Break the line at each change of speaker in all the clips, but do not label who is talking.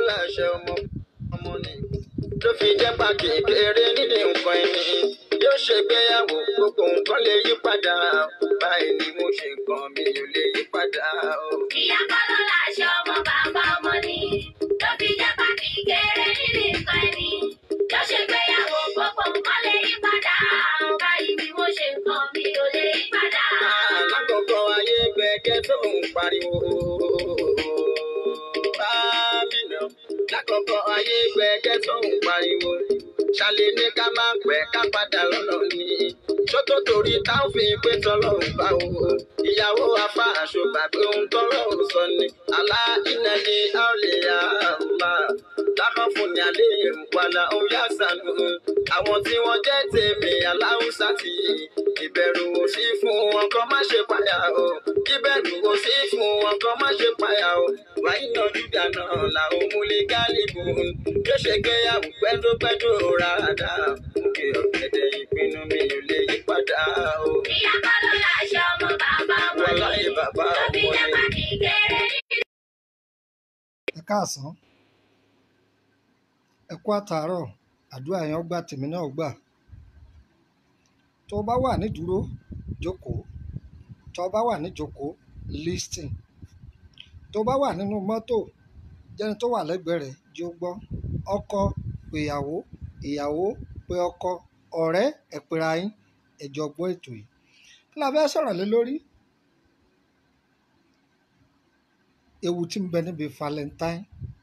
láṣẹ ọmọ ọmọ ni tó fi jẹ́ pa kékeré nídìí nǹkan ẹni yóò ṣègbéyàwó gbogbo nǹkan lè yí padà báyìí ni mo ṣe nǹkan mi ò lè yí padà o.
Ìyá kọ́lọ́ láṣẹ ọmọ bàbá ọmọ ni. Tó fi jẹ́ pàtì kéré nínú nǹkan ẹni. Yóò ṣe gbéyàwó gbogbo nǹkan lè yí padà. Báyìí ni mo ṣe nǹkan mi ò lè yí padà.
Alákọ̀ọ́kọ́ ayé gbẹ̀gẹ́ tó ń pariwo. Bámínà. Lákọ̀ọ́kọ́ ayé gbẹ̀gẹ́ tó ń pariwo. Ṣàlẹ̀ ní ká máa pẹ́ ká padà lọ́nà ni. Ṣótó torí táwọn fi pé tọ́lọ́run bá wo. Ìyàwó afá aṣọ gbàgbé ohun tọ́lọ́run sọ ni. Àlá iná ni a ò lè yá àmà. Lákàn fún ni alẹ́ ìrùpadà ó yá sànù. Àwọn tí wọ́n jẹ́ tèmi aláwùsá ti ìbẹ̀rù ò sí fún wọn kọ́ má ṣe payà o. Ìbẹ̀rù ò sí fún wọn kọ́ má ṣe payà o. Wáyé náà júdà náà làwọn múlẹ̀ gálíbù. Yóò ṣe gbéyàwó pẹ́dúpẹ́dú rárá. Òkè ọ̀gẹ̀dẹ̀ ìpinnu mi ò lè yí padà o.
Ìyá kọ́lọ́ láṣẹ ọmọ bàbá ọmọ
Wọ́n
ni.
láyé bàbá
Tó fi
ọmọ
jẹ́
ni.
pàtì kéré
ẹ káàsán ẹ kú àtàárọ̀ àdúrà yẹn gbà tèmi náà gbà tó o bá wà nídúró jókòó tó o bá wà níjókòó listing tó o bá wà nínú mọ́tò jẹ́ni tó wà lẹ́gbẹ̀ẹ́ rẹ̀ jí ó gbọ́ ọkọ pé ìyàwó ìyàwó pé ọkọ ọ̀rẹ́ ẹ pera yín ẹ jọ gbọ́ ètò yìí kí la fẹ́ sọ̀rọ̀ lé lórí ewu tí ń bẹ níbi valentine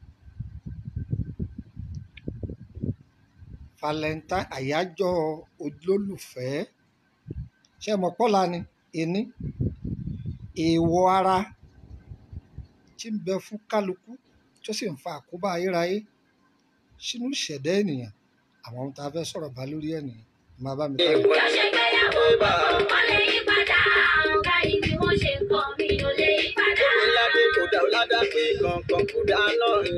valentine àyájọ́ olólùfẹ́ ṣé ẹ mọ̀ pọ́lá ni ení èèwọ̀ ara tí ń bẹ fún kálukú tó sì ń fa àkóbá ayérayé sínú ìṣẹ̀dá ènìyàn àwọn ohun tá a fẹ́ sọ̀rọ̀ bá lórí ẹ̀ nìyẹn máa bá mi ká lọ.
Yóò ṣe gbéyàwó gbogbo nǹkan lè yí padà. Báyìí ni mo ṣe nǹkan mi ò lè yí padà.
Ládé kò dá ládá pé kankan kò dá náà ni.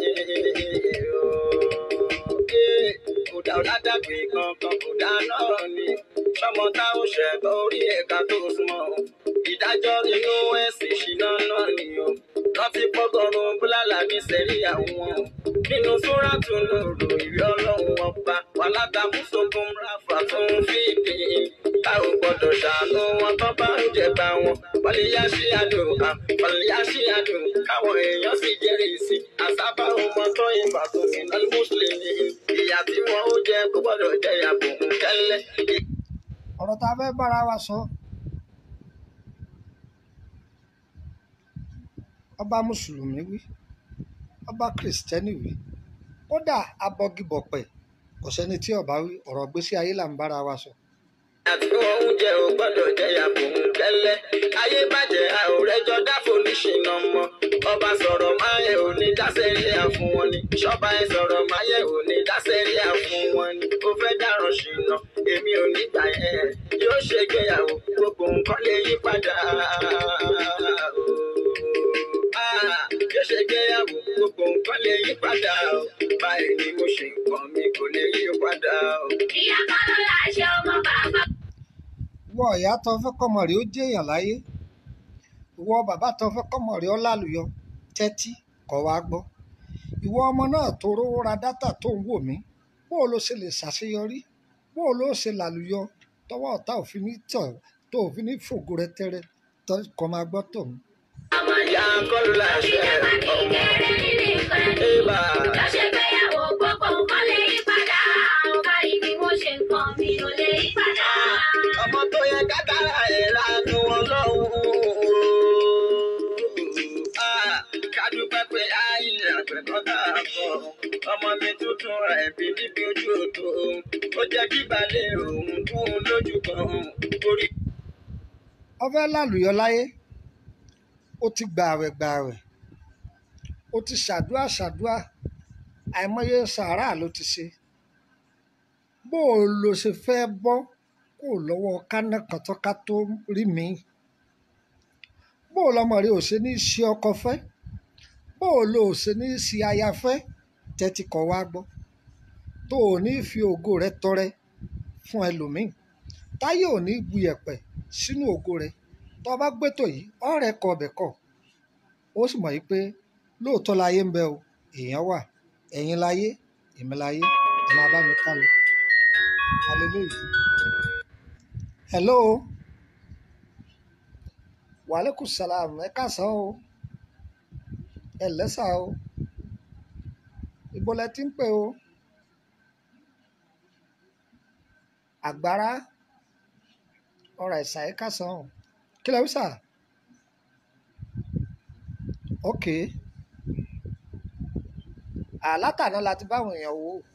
Kò dá ládá pé kankan kò dá náà ni. Sọmọ táwọn ṣẹ̀tọ́ orí ẹ̀ka tó súnmọ́. Ìdájọ́ inú ẹ̀sìn ṣìnà náà ni o. Rántí pọ́gọ́rùn búlálà ní sẹ́rí àwọn. Nínú súrátù lòrò ìrí ọlọ́run ọba. Wàhálà mùsùlùmí ráfà tó ń fìdí. Ká ò gbọ́dọ̀ ṣàánú wọn tó bá ń jẹba wọn. Wàlíyá sí àdùn, wàlíyá sí àdùn. Káwọn èèyàn sì jẹ́rìí sí. Àsábà ọmọ tó ìfà tó sì náà mùsùlùmí. Ìyà tí wọn ó jẹ kó gbọ́dọ̀ jẹ ìyàbò ń kẹ́lẹ́.
ọ̀rọ̀ tá a fẹ́ bára wa sọ ọba mùsùlùmí wí ọba kìrìsìtẹ́nì wí kódà abọgibọ̀pẹ̀ kò sẹ́ni tí ọba wí ọ̀rọ̀ gbésí ayé là ń bára wa sọ.
àti wọn oúnjẹ ò gbọ́dọ̀ jẹ ìyàbò ń kẹ́lẹ́. Ayé bàjẹ́ àòrẹ́jọ dáfò níṣìnà mọ́. Ọba sọ̀rọ̀ máyẹ̀ ò ní dáṣẹ́rí àfún wọn ni. Ṣọ́ba ẹ sọ̀rọ̀ máyẹ̀ ò ní dáṣẹ́rí àfún wọn ni. Ó fẹ́ dáràn ṣìnà, èmi ò ní gbà yẹn. Yóò ṣègbéyàwó, gbogbo nǹkan lè yí padà. Ah, Yóò ṣègbéyàwó, gbogbo nǹkan lè yí padà. Báyìí ni mo ṣe nǹkan mi kò lè yí padà.
Ìyá kọ́lọ́ láṣẹ ọmọ bàbá
ìwọ ìyá tó fẹ́ kọ́mọ rẹ̀ ó jẹ́ èèyàn láyé ìwọ bàbá tó fẹ́ kọ́mọ rẹ̀ ó lálùyọ tẹ́tí kọ́ wá gbọ́ ìwọ ọmọ náà tó rówó ra dátà tó ń wò mí bó o ló ṣe lè ṣàṣeyọrí bó o ló ṣe làlùyọ tọwọ́ ọ̀tá òfin ní tọ̀ tó òfin ní fògo rẹ tẹ́rẹ́ tó kọ́ máa gbọ́ tòun.
ọmọ ni.
Ìyá kọ́lù
Tó fi
láṣẹ
jẹ́ pàtì
ọmọ.
kéré nínú nǹkan ẹni.
Ébà.
Yóò ṣe gbéyàwó gbogbo nǹkan lè yí padà. Báyìí ni mo ṣe nǹkan mi ò lè yí padà.
ọmọ tó yẹ kátàrà ẹ̀ lánàá wọn lọ́hùn-ún. kádúpẹ́ pé àìlè àgbẹ̀kọ́ tá a kọ́ ọmọ mi tuntun rẹ̀ bí níbi ojú odò ó jẹ́ kí balẹ̀ òun kún un lójú kan orí.
ọfẹ́ lálùyọ láyé ó ti gbààwẹ̀ gbààwẹ̀ ó ti ṣàdúà ṣàdúà àìmọye sàárà ló ti ṣe bó o lo ṣe fẹ́ bọ́ kó o lọ́wọ́ kánà kan tó ká tó rí mi bó o lọ́mọ rẹ ò ṣe ní í ṣe ọkọ fẹ́ bó o lo ò ṣe ní í ṣe aya fẹ́ tẹ́tí kọ́ wá gbọ́ tó o ní fi ògo rẹ tọrẹ fún ẹlòmíì táyé ò ní bu yẹ̀pẹ̀ sínú ògo rẹ tó o bá gbẹ́tò yìí ọ̀rẹ́ kọ ọbẹ̀ kọ ó sì mọ̀ yìí pé lóòótọ́ láyé ń bẹ o èèyàn wà ẹ̀yin láyé èmi láyé ẹ máa bá mi ká lọ hallelujah hello wàhálẹ́kùn salam ẹ káàsán o ẹ lẹ́sà o ibo lẹ ti ń pè o àgbára ọ̀rọ̀ ẹ̀sà ẹ káàsán o kí lẹ wí sà ok àlátàná la ti báwọn èèyàn wò ó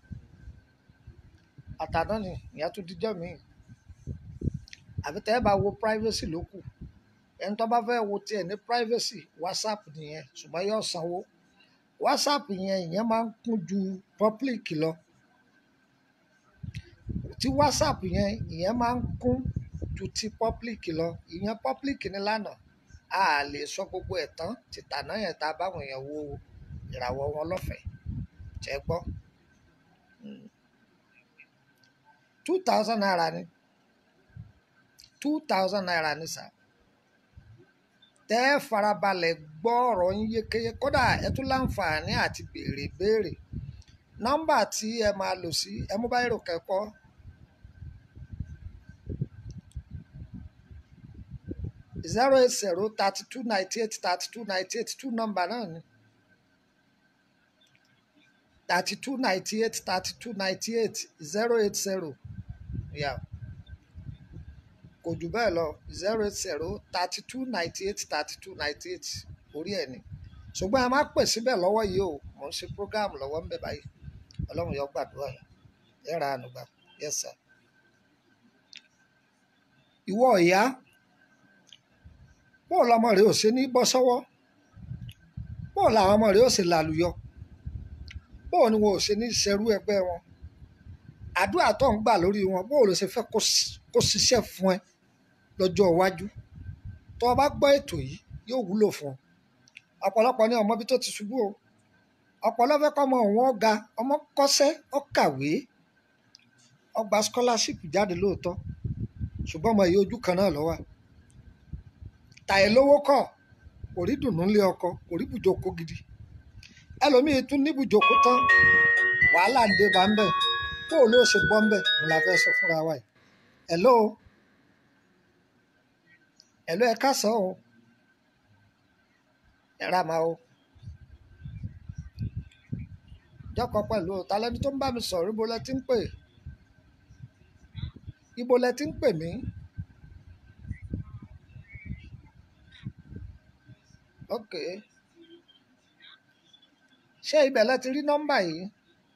àtàná ni ìyá tún dijọ́ mi àbí tẹ́ ẹ bá wo privacy ló kù ẹni tó bá fẹ́ wo tiẹ̀ ní privacy whatsapp nìyẹn ṣùgbọ́n yóò sanwó whatsapp yẹn ìyẹn máa ń kún ju public lọ tí whatsapp yẹn ìyẹn máa ń kún ju ti public lọ ìyẹn public ní lánàá a lè sọ gbogbo ẹ̀ tán tìtàná yẹn tá a báwọn èèyàn wo ìràwọ̀ wọn lọ́fẹ̀ẹ́ jẹ́ gbọ́ two thousand naira ni two thousand naira ni sà tẹ́ ẹ farabalẹ̀ gbọ́ ọ̀rọ̀ yín yékéyé kódà ẹ tún láǹfààní àti béèrè béèrè nọ́mbà tí ẹ máa lò sí ẹ mú báyìí rò kẹ́kọ̀ọ́ zero eight zero thirty two ninety eight thirty two ninety eight two nọ́mbà náà ni thirty two ninety eight thirty two ninety eight zero eight zero yeah kò jù bẹ́ẹ̀ lọ zero eight zero thirty two ninety eight thirty two ninety eight orí ẹ̀ ni ṣùgbọ́n ẹ má pè síbẹ̀ lọ́wọ́ yìí o mò ń ṣe program lọ́wọ́ ń bẹ̀ báyìí ọlọ́run yóò gbàdúrà yẹn ẹ ra àánú gbà yes sir. ìwọ ìyá bóò lọmọ rẹ ò ṣe ní bọ́ sọ́wọ́ bóò làwọn ọmọ rẹ ò ṣe làlùyọ bóò ni wọn ò ṣe ní ṣerú ẹgbẹ́ wọn àdúrà tó ń gbà lórí wọn bóò ló ṣe fẹ́ kó ṣiṣẹ́ fún ẹ lọ́jọ́ iwájú tó o bá gbọ́ ètò yìí yóò wúlò fún ọ ọ̀pọ̀lọpọ̀ ní ọmọ bí tó ti ṣubú o ọ̀pọ̀lọpọ̀ fẹ́ kọ́ ọmọ òun ọ̀gá ọmọ kọ́ṣẹ́ ó kàwé ó gba scholarship jáde lóòótọ́ ṣùgbọ́n ọmọ yìí ojú kan náà ló wà tàyè lówó kọ̀ kò rí dùnnú lé ọkọ kò rí bùjókòó gidi ẹlòmíì tún ní bùjókòó tán wàhálà ń dé bá ń bẹ̀ tó o ló ṣe bọ́ ń bẹ̀ ń la fẹ́ sọ fúnra wa yìí hello hello ẹ káàsán o ẹ rà máa o jọkọ pẹ̀lú o talẹni tó ń bá mi sọ̀rọ̀ ibo lẹ ti ń pè ibo lẹ ti ń pè mí ok ṣé ibẹ̀ lẹ ti rí nọ́mbà yìí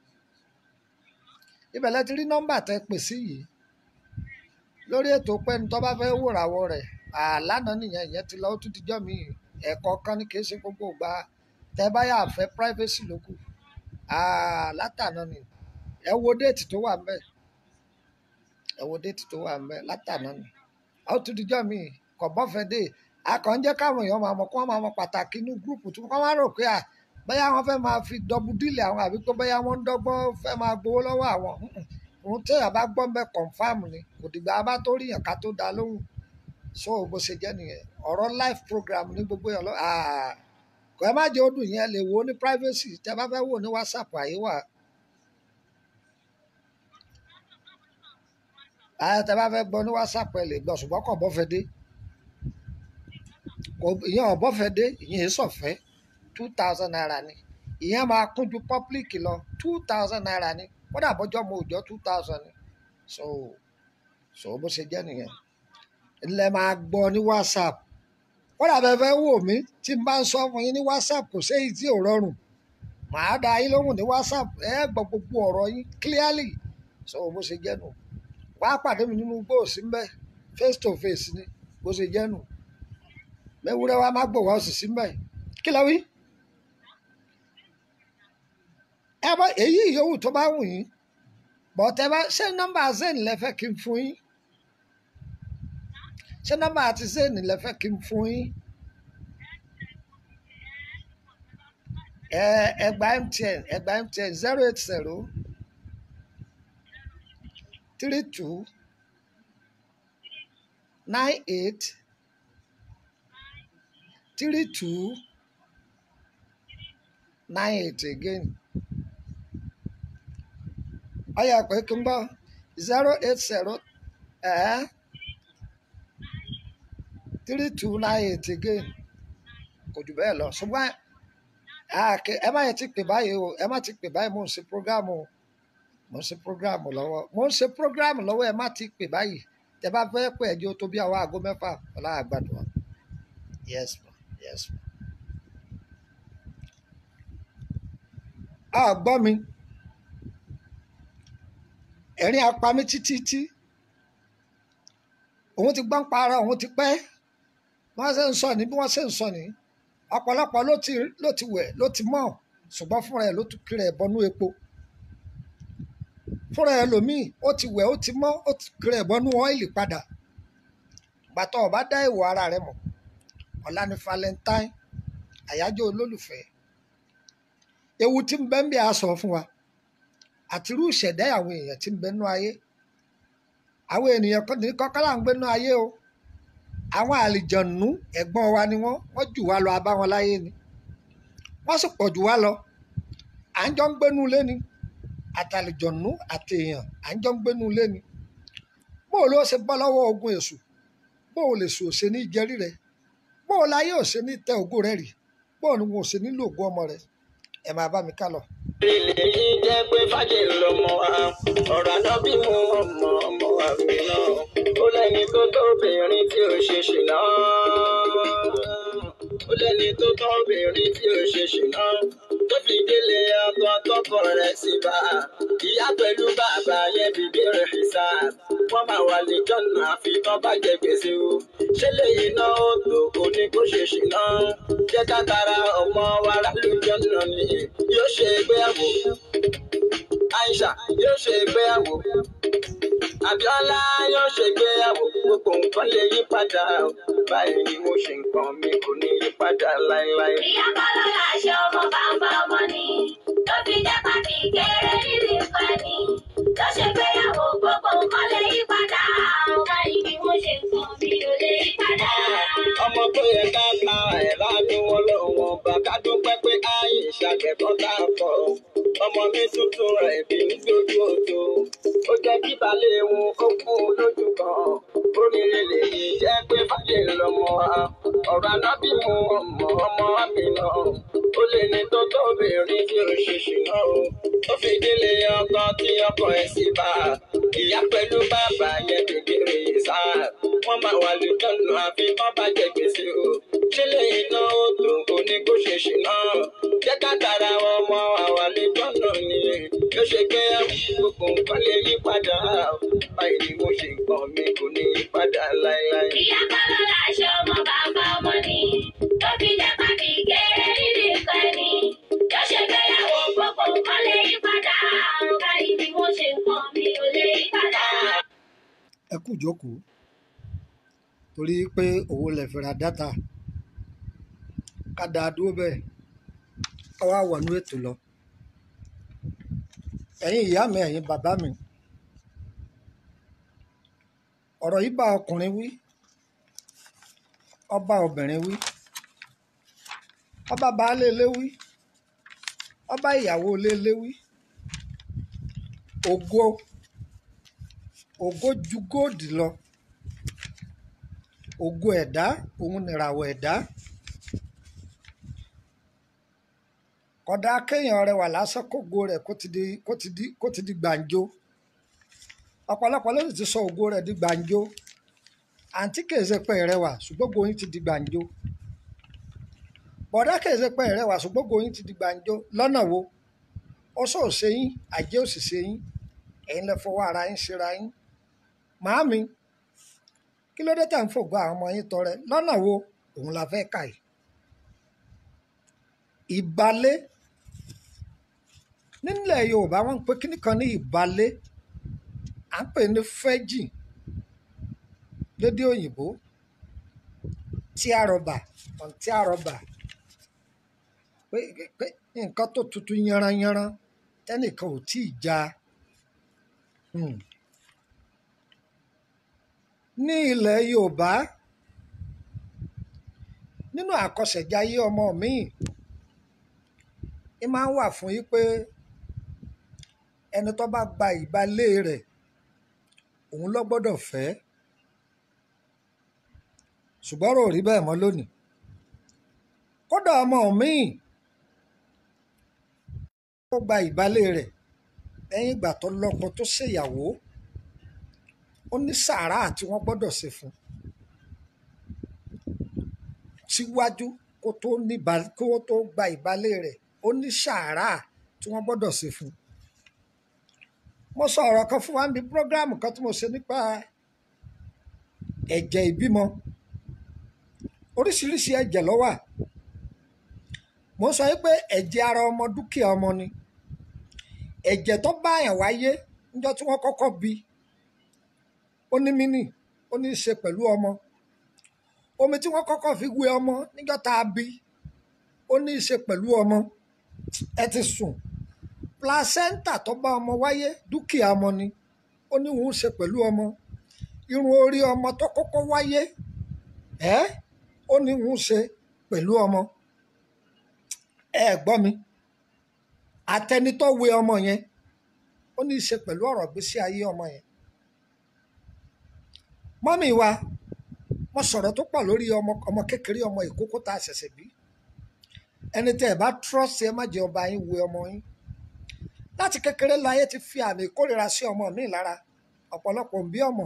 ibẹ̀ lẹ ti rí nọ́mbà tẹ pè sí yìí lórí ètò pẹ́ni tó bá fẹ́ wòràwọ̀ rẹ̀ àlànà nìyẹn ìyẹn ti lọ ó tún dijọ́ mi ẹ̀kọ́ kan ní kì í ṣe gbogbo ìgbà tẹ báyà fẹ́ privacy ló kù látànà ni ẹ wo déètì tó wà ńbẹ̀ ẹ wo déètì tó wà ńbẹ̀ látànà ni ó tún dijọ́ mi kò bọ́fẹ́ dé akànjẹ́ káwọn èèyàn máa mọ̀ kó wọ́n máa mọ̀ pàtàkì inú gúrùpù tí wọ́n máa rò pé à bóyá wọ́n fẹ́ máa fi dọ́bù díìlì àwọn àbí pé bóyá wọ́n ń dọ́gbọ́n fẹ́ máa gbowó lọ́wọ́ àwọn òun téèyàn bá gbọ́ mbẹ́ confam ni kò dìgbà bá tó rí yàn ká tó dá lóhùn so bó ṣe jẹ́ nìyẹn ọ̀rọ̀ live program ní gbogbo yàn lọ kò ẹ má jẹ́ ó dùn yẹn lè wo ní privacy tẹ bá fẹ́ wò ní whatsapp àyè wà. àyè tẹ bá fẹ́ gbọ́ ní whatsapp ẹ lè gbọ́ ṣùgbọ́n kò bọ́ fẹ́ dé ìyẹn ọ̀bọ́ fẹ́ dé ìyẹn èso ọ̀fẹ́ two thousand naira ni ìyẹn máa kún ju public lọ two thousand naira ni kódà bọ́jọ́ mo òjọ́ two thousand ni so so bó ṣe jẹ́ nìyẹn ilẹ̀ máa gbọ́ ní whatsapp kódà bẹ́ẹ̀ fẹ́ wò mí tí n bá ń sọ fún yín ní whatsapp kò séyìí tí ò rọrùn màá da yín lóhùn ní whatsapp ẹ gbọ́ gbogbo ọ̀rọ̀ yín clearly so bó ṣe jẹ́ nù wàá pàdé mi nínú gbòòsí mbẹ́ face to face ni bó ṣe jẹ́ nù mẹ́wúrẹ́ wa má gbòòwá òsì sí mbẹ́ kí lọ wí. ẹ bá èyí yòówù tó bá wù yín bọ̀tẹ́ bá ṣé nọ́mbà zen lẹ fẹ́ kí n fún yín ṣé nọ́mbà àti zen lẹ fẹ́ kí n fún yín ẹ ẹgbàá mtn ẹgbàá mtn zero eight zero three two nine eight three two nine eight again ọyà pé kí n bọ zero eight zero ẹ three two nine eight again kò jù bẹ́ẹ̀ lọ ṣùgbọ́n àkè- ẹ má yẹ ti pè báyìí o ẹ má ti pè báyìí mò ń ṣe programu o mò ń ṣe programu lọ́wọ́ mò ń ṣe programu lọ́wọ́ ẹ má ti pè báyìí tẹ bá fẹ́ pè ẹjọ́ tó bí àwọn aago mẹ́fà ọlá àgbàdo wa yes ma yes ma. a gbọ́ mi ẹ̀rín apá mi títí tí òun ti gbọ́n para òun ti pẹ́ wọ́n ṣe ń sọ ní bí wọ́n ṣe ń sọ ní ọ̀pọ̀lọpọ̀ ló ti ló ti wẹ̀ ló ti mọ̀ ṣùgbọ́n fúnra ẹ̀ ló tún kiri ẹ̀ bọnú epo fúnra ẹ̀ lòmíì ó ti wẹ̀ ó ti mọ́ ó ti kiri ẹ̀ bọnú ọ́ìlì padà gbàtọ̀ ọ̀bá dá ìwọ̀ ara rẹ̀ mọ̀ ọ̀la ni valentine àyájọ́ olólùfẹ́ ewu tí ń bẹ ń bí a sọ fún wa àti irú ìṣẹ̀dá àwọn èèyàn tí ń bẹ nú ayé àwọn ènìyàn kan ní kọ́kọ́lá ń gbé nú ayé o àwọn àlìjọ̀nù ẹ̀gbọ́n wa ni wọ́n wọ́n jù wá lọ abá wọn láyé ni wọ́n sì pọ̀ jù wá lọ à ń jọ ń gbénú ilé ni àtàlìjọ̀nù àti èèyàn à ń jọ ń gbénú ilé ni bó o ló ṣe bọ́ lọ́wọ́ ogun èṣù bó o lè sùn ò ṣe ní jẹrí rẹ bó o láyé ò ṣe ní tẹ ògo rẹ rì bó o ní wọn ò ṣe nílò ògo ọmọ rẹ ẹ máa bá mi ká lọ.
ilé yìí jẹ́ pé fàjẹ́ lọ́mọ wa ọ̀rọ̀ àná bí mo ọmọ ọmọ wa mi náà ó lẹ́ni tó tó obìnrin tí ò ṣe ṣìnà ó lẹ́ni tó tó obìnrin tí ò ṣe ṣìnà tó fi délé ọkọ tọkọ rẹ̀ sí bá ìyá pẹ̀lú bàbá yẹn bìbí rẹ̀ fi sá wọ́n máa wà ní jọ́nà àfi tán bá jẹ gbèsè o ṣé lèyìn náà ó tó kò ní kó ṣe ṣìnà jẹ́ ká tara ọmọ wa lálùjọ́ náà ni yóò ṣe ìgbéyàwó Aisha yóò ṣe ìgbéyàwó Abíọ́lá yóò ṣe ìgbéyàwó gbogbo nǹkan lè yí padà o. báyìí ni mo ṣe nǹkan mi kò ní yí padà láéláé.
Ìyá Bọ́lá láṣẹ ọmọ bàbá ọmọ ni. Tó fi jẹ́ pàtì kéré nínú ìfẹ́ ni. Tó ṣe gbéyàwó gbogbo nǹkan lè yí padà. Báyìí ni mo ṣe nǹkan mi ò lè yí padà.
ọmọ tó yẹ ká ta ẹ̀ ládùn wọn lọ́wọ́ bá ká dúpẹ́ pé ayé ìṣàkẹ́kọ̀ọ́ tá a kọ́ ọmọ mi tuntun rẹ̀ bí ń gbójú odò ó jẹ́ kí balẹ̀ wọn ó kú lójú kan oríire lèyí jẹ́ pé fàyè lọ́mọ wa ọ̀rọ̀ anábì mu ọmọ ọmọ mi náà ó lè ní tó tóbìnrin tí ó ṣe ṣìnà o ó fi délé ọkọ tí ọkọ ẹ̀ sì bá ìyá pẹ̀lú bàbá yẹn kékeré yìí sá wọ́n máa wà lójọ́nù àfi wọ́n bá jẹ gbèsè o sílé iná ó tó oní kó ṣe ṣìnà jẹ́ ká tara wọn mọ àwa lójọ́nù ni yóò ṣe gbé gbogbo nǹkan lè yí padà báyìí ni mo ṣe nǹkan mi kò ní yí padà láéláé.
Ìyá Bọ́lá láṣẹ ọmọ bàbá ọmọ ni. Tó fi jẹ́ pàtì kéré nínú ìfẹ́ ni. Tó ṣe gbéyàwó gbogbo nǹkan lè yí padà. Báyìí ni mo ṣe nǹkan mi ò lè yí padà.
ẹ kú ìjókòó torí pé owó lè fi ra dátà ká dáa dúró bẹ́ẹ̀ ká wá wọnú ètò lọ ẹ̀yin ìyá mi ẹ̀yin bàbá mi ọ̀rọ̀ yìí bá ọkùnrin wí ọba obìnrin wí ọba baálé ilé wí ọba ìyàwó ilé ilé wí ògo ògo ju góòdì lọ ògo ẹ̀dá òun nìràwọ̀ ẹ̀dá kódà kéèyàn rẹwà lásán kógo rẹ̀ kó ti di kó ti di kó ti di gbàǹjo ọ̀pọ̀lọpọ̀ ló sì ti sọ ògo rẹ̀ di gbàǹjo àǹtí kìí ṣe pé rẹwà ṣùgbọ́n ògo yín ti di gbàǹjo bọ̀dá kìí ṣe pé rẹwà ṣùgbọ́n ògo yín ti di gbàǹjo lọ́nà wo ó sọ òṣè yín àjẹ́ òṣìṣẹ́ yín ẹ̀yin lẹ fọwọ́ ara yín ṣera yín màámi kí ló dé tẹ̀ ń fògbọ́ àwọn ọmọ yín tọrẹ lọ́nà wo òun la fẹ́ kà yìí ìbálé nílẹ̀ yorùbá wọ́n ń pe kíní kan ní ìbálé à ń pè ní fẹ́jì lédè òyìnbó tí a rọ̀bà ọ̀n tí a rọ̀bà pé pé nǹkan tó tutù yanranyanran tẹ́nìkan ò tí ì já Hmm. ní ilẹ̀ yorùbá nínú àkọsẹ̀jayé ọmọ mi ẹ máa ń wà fún yí pé ẹni tó bá gba ìbálé rẹ̀ òun ló gbọ́dọ̀ fẹ́ ṣùgbọ́n rò rí bẹ́ẹ̀ mọ́ lónìí kódà ọmọ míì ó gba ìbálé rẹ̀ lẹ́yìn ìgbà tó lọ́kọ tó ṣèyàwó ó ní sàárà tí wọ́n gbọ́dọ̀ ṣe fún síwájú kó tó ní ìbá- kó tó gba ìbálé rẹ̀ ó ní sàárà tí wọ́n gbọ́dọ̀ ṣe fún mo sọ ọ̀rọ̀ kan fún wa níbi prógráàmù kan tí mo ṣe nípa ẹ̀jẹ̀ ìbímọ oríṣiríṣi ẹ̀jẹ̀ ló wà mo sọ wípé ẹ̀jẹ̀ ara ọmọ dúkìá ọmọ ni ẹ̀jẹ̀ tó bá àyàn wáyé níjọ́ tí wọ́n kọ́kọ́ bí ó ní mínì ó ní í ṣe pẹ̀lú ọmọ omi tí wọ́n kọ́kọ́ fi wé ọmọ níjọ́ tá a bí ó ní í ṣe pẹ̀lú ọmọ ẹ ti sùn placenta tó bá ọmọ wáyé dúkìá ọmọ ni ó ní òun ṣe pẹ̀lú ọmọ irun orí ọmọ tó kọ́kọ́ wáyé ẹ́ ó ní òun ṣe pẹ̀lú ọmọ ẹ gbọ́ mi àtẹnitọ́ wé ọmọ yẹn ó ní í ṣe pẹ̀lú ọ̀rọ̀ gbésí ayé ọmọ yẹn mọ́mì wa mo sọ̀rọ̀ tó pọ̀ lórí ọmọ ọmọ kékeré ọmọ ìkókó tá a ṣẹ̀ṣẹ̀ bí ẹni tẹ́ ẹ bá trust ẹ má jẹ́ ọba yín wé ọmọ yín láti kékeré láyé ti fi àmì ìkórìíra sí ọmọ mi lára ọ̀pọ̀lọpọ̀ ń bí ọmọ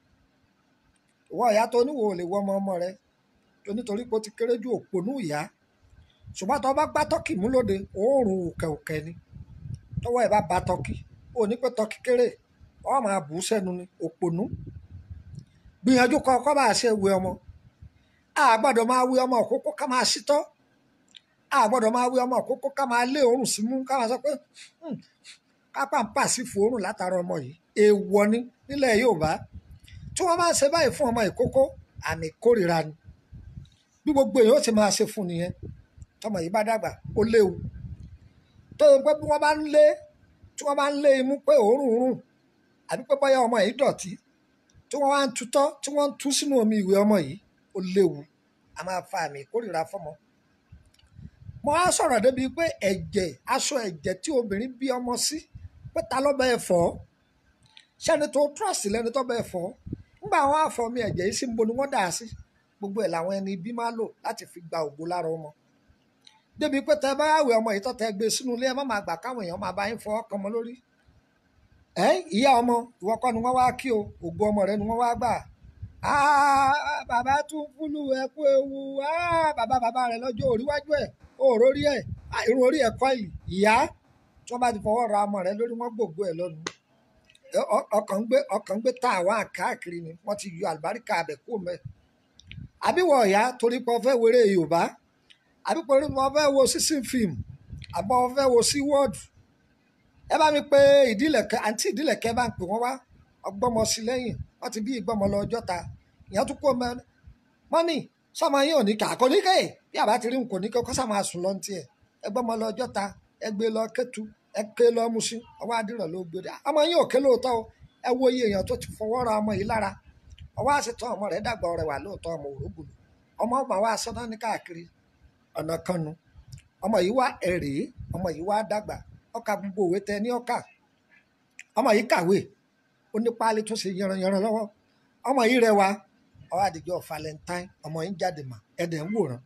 ìwọ ìyá tó níwò lè wọ ọmọ ọmọ rẹ tó nítorí pé ó ti kéré ju òpònú ìyá ṣùgbọ́n tó bá gbá tọ́kì mú lóde òórùn òkè òkè ni tọwọ́ ẹ̀ bá ba tọ́kì ó ní pé tọ́kì kéré ọ máa bù ú sẹ́nu ni òpònú gbìyànjú kọ́ kọ́ bá a ṣe wé ọmọ a gbọ́dọ̀ máa wé ọmọ òkókó ká máa ṣítọ́ a gbọ́dọ̀ máa wé ọmọ òkókó ká máa lé òórùn sí mú ká máa sọ pé "Hmm, ká pàǹpà sí fòórùn látara ọmọ yìí èèwọ̀ ni nílẹ̀ Yorùbá tí wọ́n bá ń ṣe báyìí fún ọmọ ìkókó àmì ìkórìíra ni bí gbogbo èèyàn ó ti máa ṣe fún nìyẹn tọmọ yìí bá dàgbà ó léwu tó o pé bí wọ́n bá ń lé tí wọ́n bá ń lé imú pé òórùn rùn àbí pé bóyá ọmọ yìí dọ̀tí tí wọ́n wá ń tutọ́ tí wọ́n ń tú sínú omi ìwé ọmọ yìí ó léwu a máa fa àmì ìkórìíra fọ́mọ. mo á sọ̀rọ̀ débi pé ẹ̀jẹ̀ aṣọ ẹ̀jẹ̀ tí obìnrin bí ọmọ sí pé ta ló bẹ́ẹ̀ fọ́ sẹ́ni tó trust lẹ́ni tó bẹ́ẹ̀ fọ́ nígbà àwọn àfọ̀mí ẹ̀jẹ̀ yìí sí níbo ni wọ́n dà á sí gbogbo ẹ̀ làwọn ẹni bí máa lò láti fi gba ògo lára ọmọ débi pé tẹ bá wẹ ọmọ yìí tó tẹ gbé sínú ilé ẹ má máa gbà káwọn èèyàn máa bá yín fọwọ́ kan ọmọ lórí ẹ ìyá ọmọ ìwọ kọ́ ni wọ́n wá kí o ògo ọmọ rẹ ni wọ́n wá gbà Ah, bàbá tún fúlù ẹ kú ewu Ah, bàbá bàbá rẹ lọ́jọ́ òríwájú ẹ̀ òòró rí ẹ̀ Ah, irun orí ẹ̀ kọ́ ìlì ìyá tí wọ́n bá ti fọwọ́ ra ọmọ rẹ lórí wọ́n gbògbó ẹ̀ lọ́nu Ẹ- ọ- ọkàn ń gbé ọkàn ń gbé tá àwọn káàkiri ni wọ́n ti yọ àlùbáríkà abẹ kú mẹ́ àbíwọ̀ ọ̀yá torí pé ọ fẹ́ wéré Yorùbá àbí pẹ̀lú mo fẹ́ wo sísìn fíìmù àbọ̀ mo fẹ́ wo sí wọ́ọ̀dù ẹ bá mi pé ìdílẹ̀kẹ́ àǹtí ìdílẹ̀kẹ́ bá ń pè wọ́n wá ọgbọ́mọ sí lẹ́yìn wọ́n ti bí ìgbọ́mọ lọ ọjọ́ ta ìyẹn tún kó mọ mọ́nì sọmọ yín ò ní kà kò ní kè bí àbá ti rí n kò ní kè kó sàmà sùn lọ tiẹ̀ ẹ gbọ́mọ lọ ọjọ́ ta ẹ gbé lọ kẹ́tù ẹ ké lọ Mùṣín ọwọ́ adìrọ̀ ló gbé dé ọmọ yín ò ké lóòótọ́ o ẹ wo iye èèyàn tó ti fọwọ́ ra ọmọ yìí lára ọwọ́ àṣetán ọmọ rẹ̀ dàgbà ọrẹ wà lóòótọ́ ọmọ òrógbòlò ọmọ ọgbà wa sọ́nà ní káàkiri ọ̀nà kan nu ọmọ yìí wá ẹ̀rẹ́ ọmọ yìí wá dàgbà ọkà gbogbo òwe tẹ ní ọkà ọmọ yìí kàwé ó ní páálí tó ṣe yanranyanran lọ́wọ́ ọmọ yìí rẹwà ọwọ́ àdìjọ valentine ọmọ yìí jáde mà ẹ̀dẹ̀ ń wòran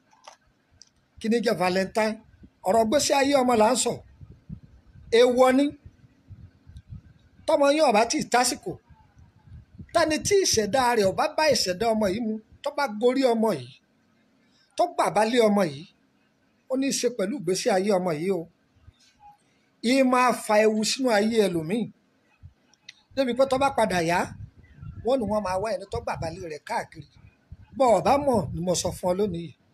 kí ni jẹ́ valentine ọ̀rọ̀ gbèsè ayé ọmọ là ń sọ èèwọ̀ ni tọmọ yín ọba tí ì tásìkò tani tí ìṣẹ̀dá rẹ̀ ọba bá ìṣẹ̀dá ọmọ yìí mu tó bá gorí ọmọ yìí tó gbàbá lé ọmọ yìí ó ní í ṣe pẹ̀lú ìgbésí ayé ọmọ yìí o yìí máa fa ewu sínú ayé ẹlòmíì débi pé tó bá padà yá wọ́n ní wọ́n máa wá ẹni tó gbàbá lé rẹ̀ káàkiri bọ́ ọ̀bá mọ̀ ni mo sọ fún ọ lónìí yìí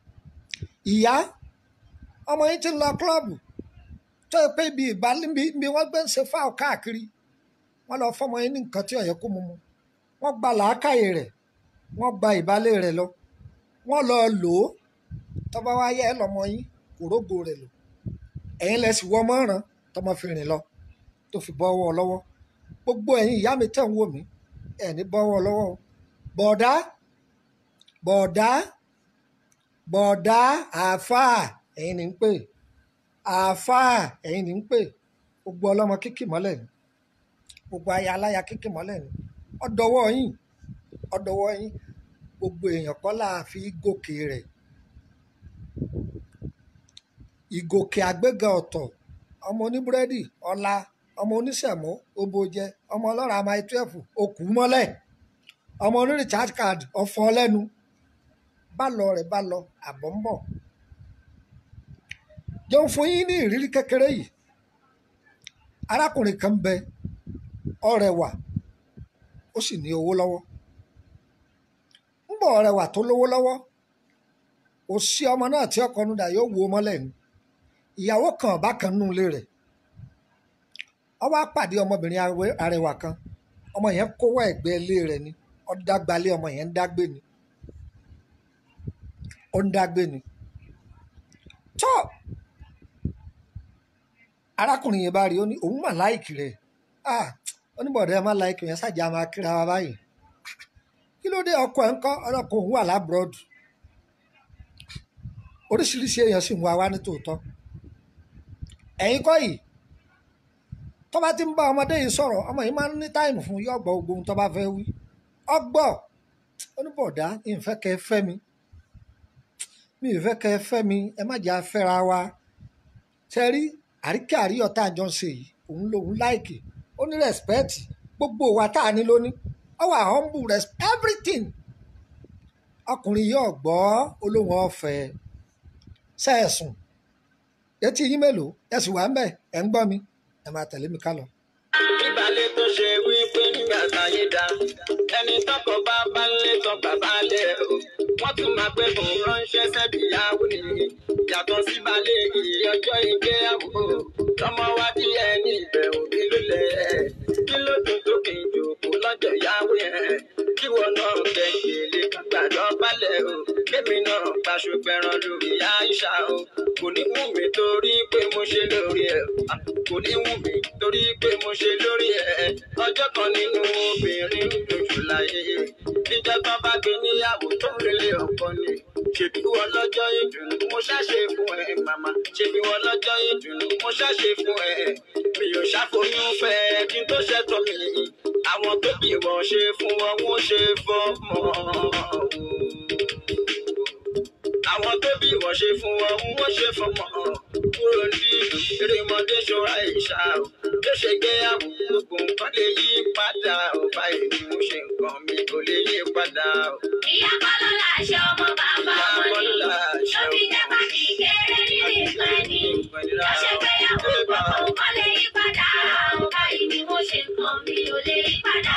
ìyá ọmọ yìí ti ń lọ kílọ̀bù tó yẹ pé ibi ìbálẹ̀ bí wọ́n gbé ń ṣe fáwọn káàkiri wọ́n lọ fọmọ yín ní nǹkan tí ó yẹ kó mu mu wọ́n gba làákàyè rẹ̀ wọ́n gba ìbálẹ̀ rẹ̀ lọ wọ́n lọ lò ó tọ́ba wá yẹ ẹ lọ́mọ yín kò rógbò rẹ̀ lò ẹ̀yin lẹ sì wọ́ mọ́ràn tọmọ fi rìn lọ tó fi bọ́ ọwọ́ lọ́wọ́ gbogbo ẹ̀yin ìyá mi tẹ̀ ń wò mí ẹ̀ ní bọ́ ọwọ́ lọ́wọ́ o bọ̀ọ̀dá bọ̀ọ̀dá bọ̀ọ̀dá àáfàá ẹ̀yin ní ń pè àáfàá ẹ̀yin ní ń pè gbogbo ọlọ́mọ kíkì mọ́lẹ̀ ni gbogbo aya aláya kíkì mọ́lẹ̀ ni ọ̀dọ̀wọ́ yín ọ̀dọ̀wọ́ yín gbogbo èèyàn kọ́ là á fi gòkè rẹ̀ ìgòkè àgbéga ọ̀tọ̀ ọmọ oníbúrẹ́dì ọ̀la ọmọ oníṣẹ̀mó obojẹ ọmọ ọlọ́ràá máa twelve okù mọ́lẹ̀ ọmọ oní recharge card ọ̀fọ̀ lẹ́nu bá lọ rẹ̀ bá lọ àbọ̀ ń bọ̀ jẹun fún yín ní ìrírí kékeré yìí arákùnrin kan bẹ ọrẹwà ó sì ní owó lọ́wọ́ ń bọ̀ ọrẹwà tó lówó lọ́wọ́ kò sí ọmọ náà tí ọkọ nùdà yóò wo mọ́lẹ̀ ni ìyàwó kan ọba kan nù ilé rẹ̀ ó wá pàdé ọmọbìnrin arẹwà- arẹwà kan ọmọ yẹn kówó ẹ̀gbẹ́ ilé rẹ̀ ni ó dágbalé ọmọ yẹn ń dágbé ni ó ń dágbé ni tó arákùnrin yẹn bá rí i ó ní òun mà láìkì rẹ̀ ah oníbọ̀dé ẹ má láìkì yẹn ṣàjà máa kíra wa báyìí kí ló dé ọkọ ẹ̀ ń kọ́ ọlọ́kùnrin òun wà lábúrọ́dù oríṣiríṣi èèyàn sì ń wá wá ní tòótọ́ ẹ̀yin kọ́ yìí tó bá ti ń bá ọmọdé yìí sọ̀rọ̀ ọmọ yìí máa ń ní táìmù fún yọ ọgbọ gbogbo ohun tó bá fẹ́ wí ọgbọ́ oníbọ̀dá ìfẹ́ kẹ́ ẹ fẹ́ mi mi ìfẹ́ kẹ́ ẹ fẹ́ mi ẹ má jẹ́ afẹ́ra wa ṣe rí àríkẹ́ àríyọ̀ tá à ń jọ ń ṣe yìí òun lòun láìkì ó ní rẹ́spẹ́ẹ̀tì gbogbo wa tá a ní lóní ó wà humble respect everything ọkùnrin yìí ọ̀gbọ́ olóhùn ọ̀fẹ́ sẹ́ẹ̀sùn etí yín mélòó ẹ sì wà ń bẹ̀ ẹ̀ ń gbọ́ mi ẹ máa tẹ̀lé mi ká lọ.
ìbàlẹ̀ tó ṣe wípé nígbà táyé dá ẹni tọkọ bá bá lé tán bàbá lẹ o wọ́n tún máa pẹ́ fún ránṣẹ́ sẹ́bíyàwó ni yàtọ̀ sí balẹ̀ ìyọjọ́ ìgbéyàwó tọmọ wá bí ẹni ìbẹ̀ òbí ló lẹ̀ kí ló dùn tó kì í jòkó lọ́jọ́ ìyàwó yẹn kí wọn náà kẹ̀kẹ́ gbàdọ̀ balẹ̀ o kémi náà gbaṣọ pẹran lórí àìsà o kò ní wù mí torí pé mo ṣe lórí ẹ̀ kò ní wù mí torí pé mo ṣe lórí ẹ̀ ọjọ́ kan nínú obìnrin ń lójú láyé níjọ́ tán bá gbé níyàwó tó ń relé ọkọ ni ṣèbí wọn lọ́jọ́ ìdùnnú mo ṣàṣe fún ẹ màmá ṣèbí wọn lọ́jọ́ ìdùnnú mo ṣàṣe fún ẹ mi ò ṣàfoyún fẹ́ kí n tó ṣẹ̀tọ́ mi àwọn tó bí wọn ṣe fún wọn wọn ṣe fọmọ àwọn tó bí wọn ṣe fún wọn wọn ṣe fọmọ kúrò ní erémọdé ṣọra ìṣá o tó ṣe gbéyàwó gbogbo nǹkan lè yí padà ò báyìí ni mo ṣe nǹkan mi kò lè yí padà o.
ìyá kọ́lọ́ láṣẹ ọmọ bàbá ọmọ ni ló fi jẹ́ pàtì kéré nínú ìpẹ́ ni ló ṣe gbéyàwó gbogbo nǹkan lè yí padà báyìí ni mo ṣe nǹkan mi ò lè yí padà.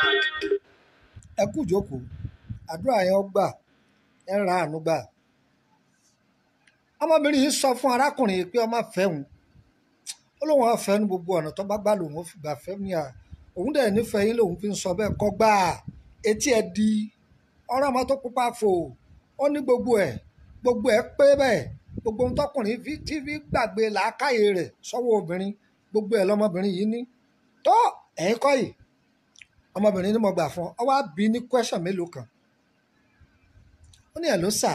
ẹ kú ìjókòó àdúrà yẹn ó gbà ẹ ń ra àánú gbà ọmọbìnrin yìí sọ fún arákùnrin yìí pé ọmọ fẹ́ òun ó lóun ọ̀fẹ́ ní gbogbo ọ̀nà tó bá gbà lòun ó fi gbà fẹ́ mi à òun dẹ̀ nífẹ̀ẹ́ yín lòun fi ń sọ bẹ́ẹ̀ kọ́ gbà etí ẹ di ọ̀rọ̀ ọmọ tó pupa fò ó ní gbogbo ẹ̀ gbogbo ẹ̀ pé bẹ́ẹ̀ gbogbo ohun tọkùnrin fi tí fi gbàgbé làákàyè rẹ̀ sọ́wọ́ obìnrin gbogbo ẹ̀ lọmọbìnrin yìí ní tó ẹ̀yin kọ́ yìí ọmọbìnrin ni mo gbà fún ọ wá bí ní question mélòó kan ó ní ẹ̀ ló sà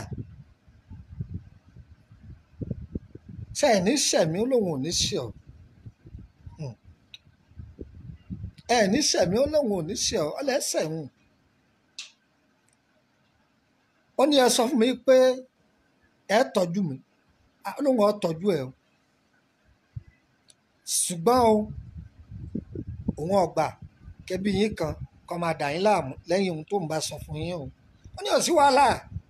ṣe ẹ̀ ní sẹ̀mí ó lóun ò ní ṣe ọ́ Hmm. ẹ̀ ní sẹ̀mí ó lóun ò ní ṣe ọ́ ọlẹ́sẹ̀ ń ó ní ẹ sọ fún mi pé ẹ tọ́jú mi Ah, ó lóun ọ̀ tọ́jú ẹ o ṣùgbọ́n o òun ọgbà kẹbí yín kan kọ́ máa dà yín láàmú lẹ́yìn ohun tó ń bá sọ fún yín o ó ní ò sí wàhálà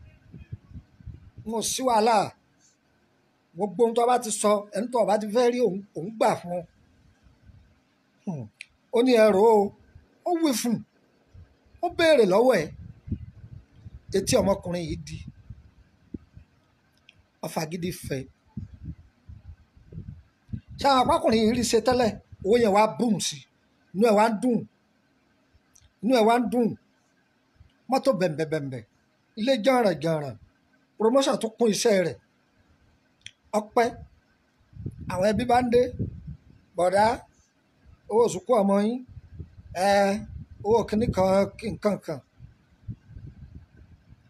mo sí wàhálà gbogbo ohun tó bá ti sọ ẹni tó bá ti fẹ́ rí òun òun gbà fún un Hmm. ó ní ẹrù o ó wí fún un ó béèrè lọ́wọ́ ẹ̀ etí ọmọkùnrin yìí di ọfà gidi fẹ́ ṣé àwọn apákùnrin yìí rí ṣe tẹ́lẹ̀ owó yẹn wá bùn sí inú ẹ̀ wá ń dùn inú ẹ̀ wá ń dùn mọ́tò bẹ̀m̀bẹ̀bẹ̀m̀bẹ̀ ilé jàǹrànjàǹràn promotion tó kún iṣẹ́ rẹ̀ ọpẹ́ àwọn ẹbí bá ń dé bọ̀dá owó sùkú ọmọ yín ẹ owó kìíní kan kí nǹkan kan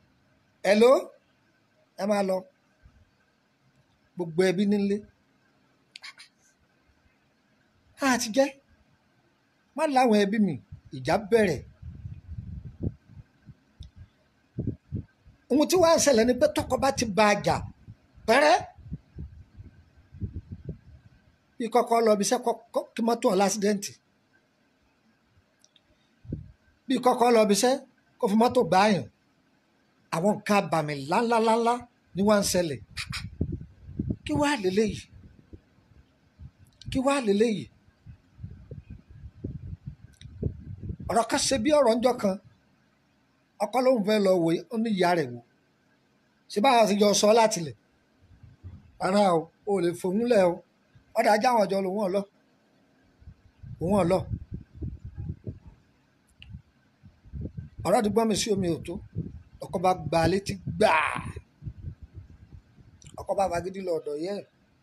ẹ ló ẹ máa lọ gbogbo ẹbí nílé á ti jẹ́ má láwọn ẹbí mi ìjà bẹ̀rẹ̀ ohun tí wàá ṣẹlẹ̀ ni pé tọkọ bá ti ba àjà pẹ́rẹ́ bí kọ́kọ́ lọ bí iṣẹ́ kí mọ́tò ọ̀ lásìdẹ́ǹtì bí kọ́kọ́ lọ bí iṣẹ́ kó fi mọ́tò gbáàyàn àwọn nǹkan abàmì ńláńláńlá ni wọ́n ń ṣẹlẹ̀ kí wàá lélẹ́yìí kí wàá lélẹ́yìí ọ̀rọ̀ kan ṣe bí ọ̀rọ̀ ńjọ́ kan ọkọ lóun fẹ́ lọ wò ó ní ìyá rẹ̀ wò ṣé báwa ti jọ sọ láti lẹ̀ rárá o ò lè fòun lẹ̀ o ọ̀dà ajá àwọn ọjọ́ lòun ọ̀lọ́ òun ọ̀lọ́ ọ̀rọ̀ ti gbọ́n mi sí omi òtó ọkọ bá gba létí gbàá ọkọ bá fagídí lọ ọ̀dọ̀ yẹ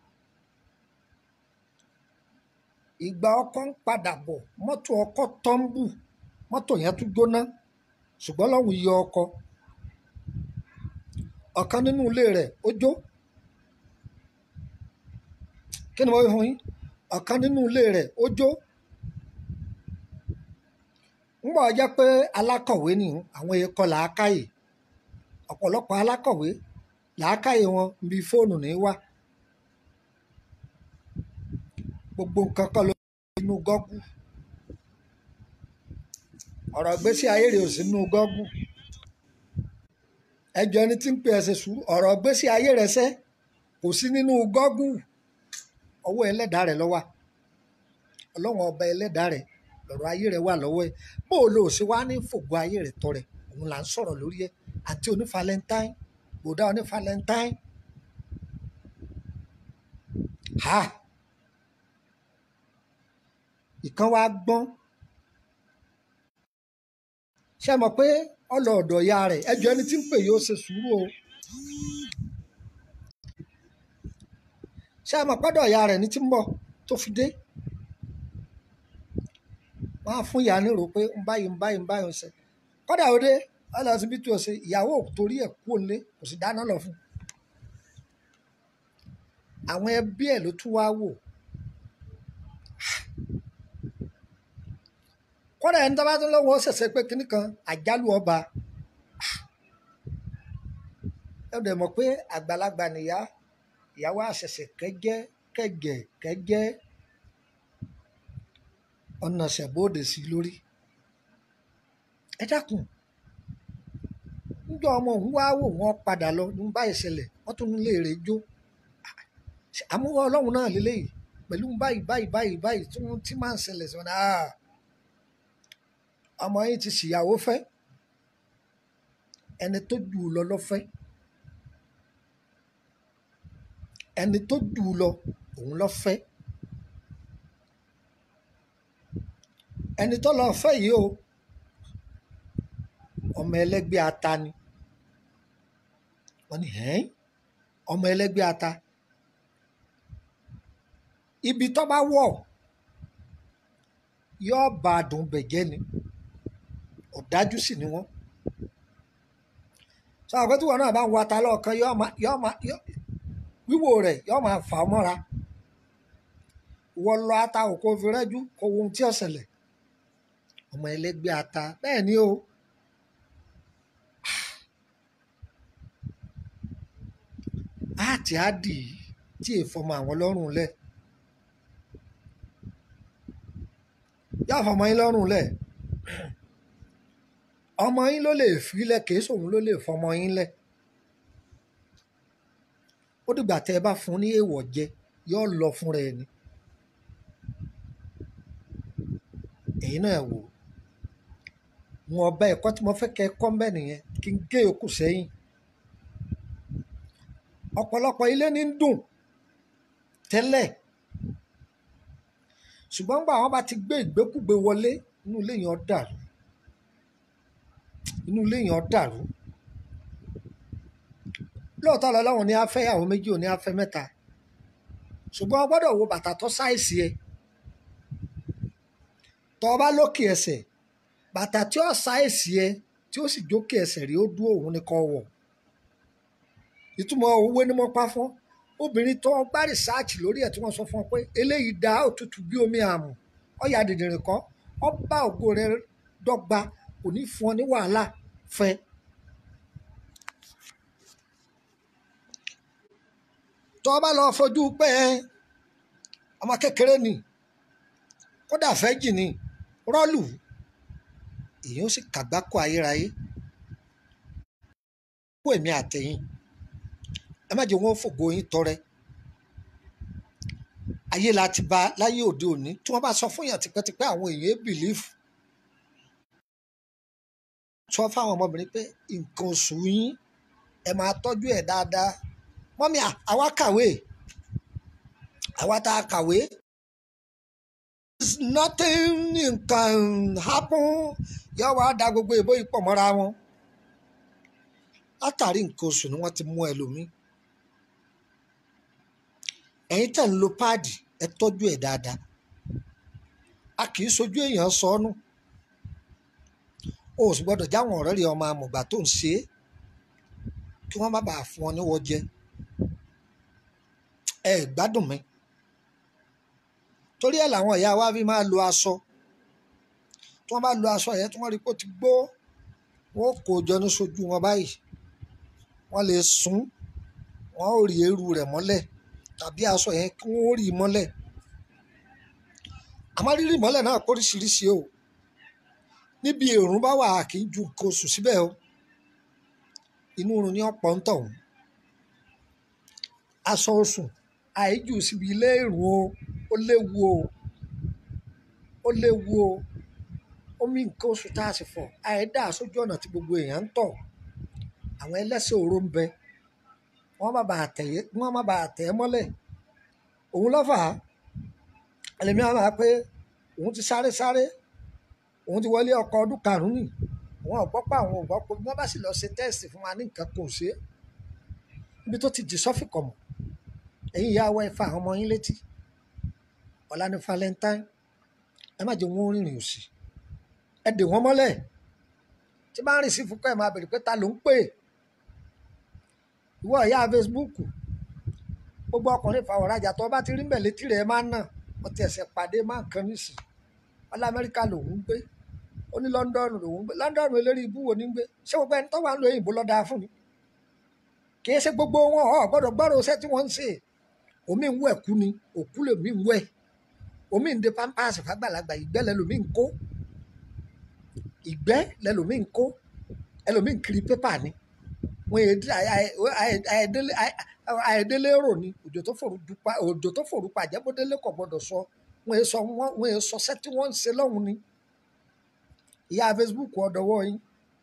ìgbà ọkọ ń padà bọ̀ mọ́tò ọkọ tọ́ḿbù mọ́tò yẹn tún gbóná ṣùgbọ́n lọ́hùn yọ ọkọ ọ̀kan nínú ilé rẹ̀ ó jó kí ni mo fi hàn yín ọ̀kan nínú ilé rẹ̀ ó jó ńgbà jẹ́ pé alákọ̀wé ni àwọn ikọ̀ làákàyè ọ̀pọ̀lọpọ̀ alákọ̀wé làákàyè wọn bí fóònù ní wá gbogbo nǹkan kan ló nínú gọ́gù ọ̀rọ̀ gbésí ayé rẹ̀ ò sí nínú gọ́gù ẹjọ́ ẹni tí ń pè ẹsẹ̀ sùúrù ọ̀rọ̀ gbésí ayé rẹ̀ sẹ́ kò sí nínú gọ́gù ọwọ́ ẹlẹ́dàá rẹ̀ ló wà ọlọ́wọ́n ọba ẹlẹ́dàá rẹ̀ lọ́rọ̀ ayé rẹ̀ wà lọ́wọ́ ẹ̀ bó o lò sí wá ní fògbó ayé rẹ̀ tọrẹ òun là ń sọ̀rọ̀ lórí ẹ̀ àti oní valentine bòdá oní valentine ha ìkan wá gbọ́n ṣe mọ̀ pé ọlọ ọ̀dọ̀ ya rẹ̀ ẹjọ́ ẹni tí ń pè yóò ṣe sùúrù o ṣe mọ̀ pọ́dọ̀ ya rẹ̀ ní tí ń bọ̀ tó fi dé wọ́n á fún ìyá nírò pé ń báyìí ń báyìí ń báyìí ń ṣe kọ́dà ó dé ọlọ́sibítù ọ̀sẹ̀ ìyàwó torí ẹ̀ kú òǹlé kò sì dáná lọ fún un àwọn ẹbí ẹ̀ ló tún wá wò kọ́dà ẹni tó bá tún lọ́wọ́ ṣẹ̀ṣẹ̀ pé kinní kan àjálù ọba ẹ dẹ̀ mọ̀ pé àgbàlagbà nìyá ìyàwó àṣẹ̀ṣẹ̀ kẹ́jẹ́ kẹ́jẹ́ kẹ́jẹ́ ọ̀nà ṣẹ̀bóde sí lórí ẹ dákun níjọ ọmọ òun wá wò wọ́n padà lọ ní báyìí ṣẹlẹ̀ wọ́n tún lè rè jó àmúwọ ọlọ́run náà lélẹ́yìí pẹ̀lú báyìí báyìí báyìí báyìí tí wọ́n ti máa ń ṣẹlẹ̀ sí wọn náà ọmọ yìí ti ṣìyàwó fẹ́ ẹni tó jù ú lọ lọ́fẹ́ ẹni tó jù ú lọ òun lọ́fẹ́ ẹni tó lọ fẹ́ yìí o ọmọ ẹlẹ́gbẹ́ ata ni wọ́n ní hẹ́n ọmọ ẹlẹ́gbẹ́ ata ibi tó bá wọ̀ yóò bá a dùn bẹ̀jẹ́ ni ọ̀dájú sì ni wọ́n sọ àpótí tí wọn náà bá ń wo ata lọ́ọ̀kan yóò máa yóò máa wíwò rẹ̀ yóò máa fà á mọ́ra wọ́n lọ ata òkò fi rẹ́jú kó wo ohun tí ó ṣẹlẹ̀ ọmọ ẹlẹ́gbẹ́ ata bẹ́ẹ̀ ni o àti àdì tí èèfọmọ àwọn lọ́rùn lẹ̀ yóò fọmọ yín lọ́rùn lẹ̀ ọmọ yín ló lè filẹ̀ kìí sòun ló lè fọmọ yín lẹ̀ ó dìgbà tẹ́ ẹ bá fún ní èèwọ̀ jẹ yóò lọ fúnra ẹ̀ ni èyí náà wò wọn ọba ẹ̀kọ́ tí mo fẹ́ kẹ́ ẹ kọ́ mbẹ́ nìyẹn kí n gé yòókù sẹ́yìn ọ̀pọ̀lọpọ̀ ilé ní ń dùn tẹ́lẹ̀ ṣùgbọ́n nígbà wọn bá ti gbé ìgbékúgbé wọlé inú ilé yẹn dàrú inú ilé yẹn dàrú lóòótọ́ lọ́lọ́run ní afẹ́ ìyàwó méjì ò ní afẹ́ mẹ́ta ṣùgbọ́n o gbọ́dọ̀ wo bàtà tó sáìsì ẹ tọ́ ọ bá lókè ẹsẹ̀ bàtà tí ó sáìsì ẹ tí ó sì jókè ẹsẹ̀ rí ó dúró òun ni kò wọ̀ ìtumọ̀ owó ni mo pa fún obìnrin tó ń gbá rìsáàcì lórí ẹ̀ tí wọ́n sọ fún ọ pé eléyìí dá òtútù bí omi àmù ọ̀yà dìndìnrín kọ́ ọ bá ògo rẹ dọ́gba kò ní fún ọ ní wàhálà fẹ́. tó o bá lọ fojú pé ọmọ kékeré ni kódà fẹ́ jì ní rọ́ọ̀lù èyí ó sì kàgbákò ayérayé kó èmi àtẹ̀yìn ẹ má jẹ́ wọn fògo yín tọrẹ ayé la ti ba láyé òde òní tí wọ́n bá sọ fún yàn tipẹ́tipẹ́ àwọn èèyàn bìlífù sọ fáwọn ọmọbìnrin pé nǹkan oṣù yín ẹ máa tọ́jú ẹ̀ dáadáa mọ́mí àwa kàwé àwa tá a kàwé nothing nǹkan happen yọ wá da gbogbo ìbò yìí pọ̀ mọ́ra wọn látàrí nǹkan oṣù ni wọ́n ti mú ẹlòmíì ẹ̀yin tẹ̀ ń lo páàdì ẹ tọ́jú ẹ̀ dáadáa a kì í sojú èèyàn sọnù o ò sì gbọ́dọ̀ jáwọn ọ̀rẹ́ rẹ̀ ọmọ amọ̀gbà tó ń ṣe é kí wọ́n má bàa fún ọ níwọ̀ jẹ ẹ gbádùn mi torí ẹ̀ làwọn ìyá wa fi máa lo aṣọ tí wọ́n bá lo aṣọ yẹn tí wọ́n rí pé ó ti gbó wọ́n kó jọ ní sojú wọn báyìí wọ́n lè sún wọ́n ò rí eérú rẹ̀ mọ́lẹ̀ tàbí aṣọ yẹn kí wọ́n rí i mọ́lẹ̀ àmọ́ rírì mọ́lẹ̀ náà kóríṣiríṣi o níbi èrún bá wà kì í ju nǹkan oṣù síbẹ̀ o inú oorun ní ọ̀pọ̀ ń tọ̀hún aṣọ oṣù àìjù síbi ilé èrún o ó léwu o ó léwu o omi nǹkan oṣù tá a sì fọ̀ àìdá sójú ọ̀nà tí gbogbo èèyàn ń tọ̀ àwọn ẹlẹ́sẹ̀ òru ń bẹ wọ́n má bàa tẹ̀ wọ́n má bàa tẹ̀ ẹ́ mọ́lẹ̀ òun lọ́fà á ẹlẹ́mìí àwọn máa pé òun ti sáré sáré òun ti wọlé ọkọ̀ ọdún karùn-ún nì wọn ò gbọ́ pé àwọn ò gbọ́ pé wọ́n bá sì lọ ṣe tẹ́ẹ̀sì fún wa ní nǹkan kò ṣe é ibi tó ti jì sọ́fì kọ̀ mọ̀ ẹ̀yin ìyá wa ẹ fa àwọn ọmọ yín létí ọ̀la ní valentine ẹ má jẹ́ wọn rìnrìn òsì ẹ dè wọ́n mọ́lẹ̀ tí bá ń rìn sí fúnkọ́ ẹ̀ máa bèrè pé ta ló ń pè é ìwọ ìyá facebook gbogbo ọkùnrin fa ọ̀rajà tó bá ti rí mbẹ̀ létí rẹ̀ máa ń nà wọ́n ti ẹ̀sẹ̀ pàdé máa ń kan nísìn ọlá amẹ́ríkà lòún ń gbé ó ní london lòún ń gbé london eléré ibú wo ní ń gbé ṣé gbogbo ẹni tó wà ń lo òyìnbó lọ́dà fún ni kì í ṣe gbogbo wọn ọ̀ gbọ́dọ̀ gbọ́dọ̀ iṣẹ́ tí wọ́n ń ṣe omi ń wẹ̀ kú ni òkú lèmi ń wẹ̀ omi ń de pampers fàgbàlagbà ìgbẹ́ lẹ́lòmí ń kó ìgbẹ́ lẹ́lòmí ń kó ẹlòmí ń kiri pépà ni wọn àìdélé rò ní òjò tó fòrú dupa òjò tó fòrú pa àjẹbọdélé kò gbọ́dọ̀ sọ wọn èso wọn wọn èso ṣẹ tí wọn ń ṣe lọ́hùn ni ìyá facebook ọdọwọ yín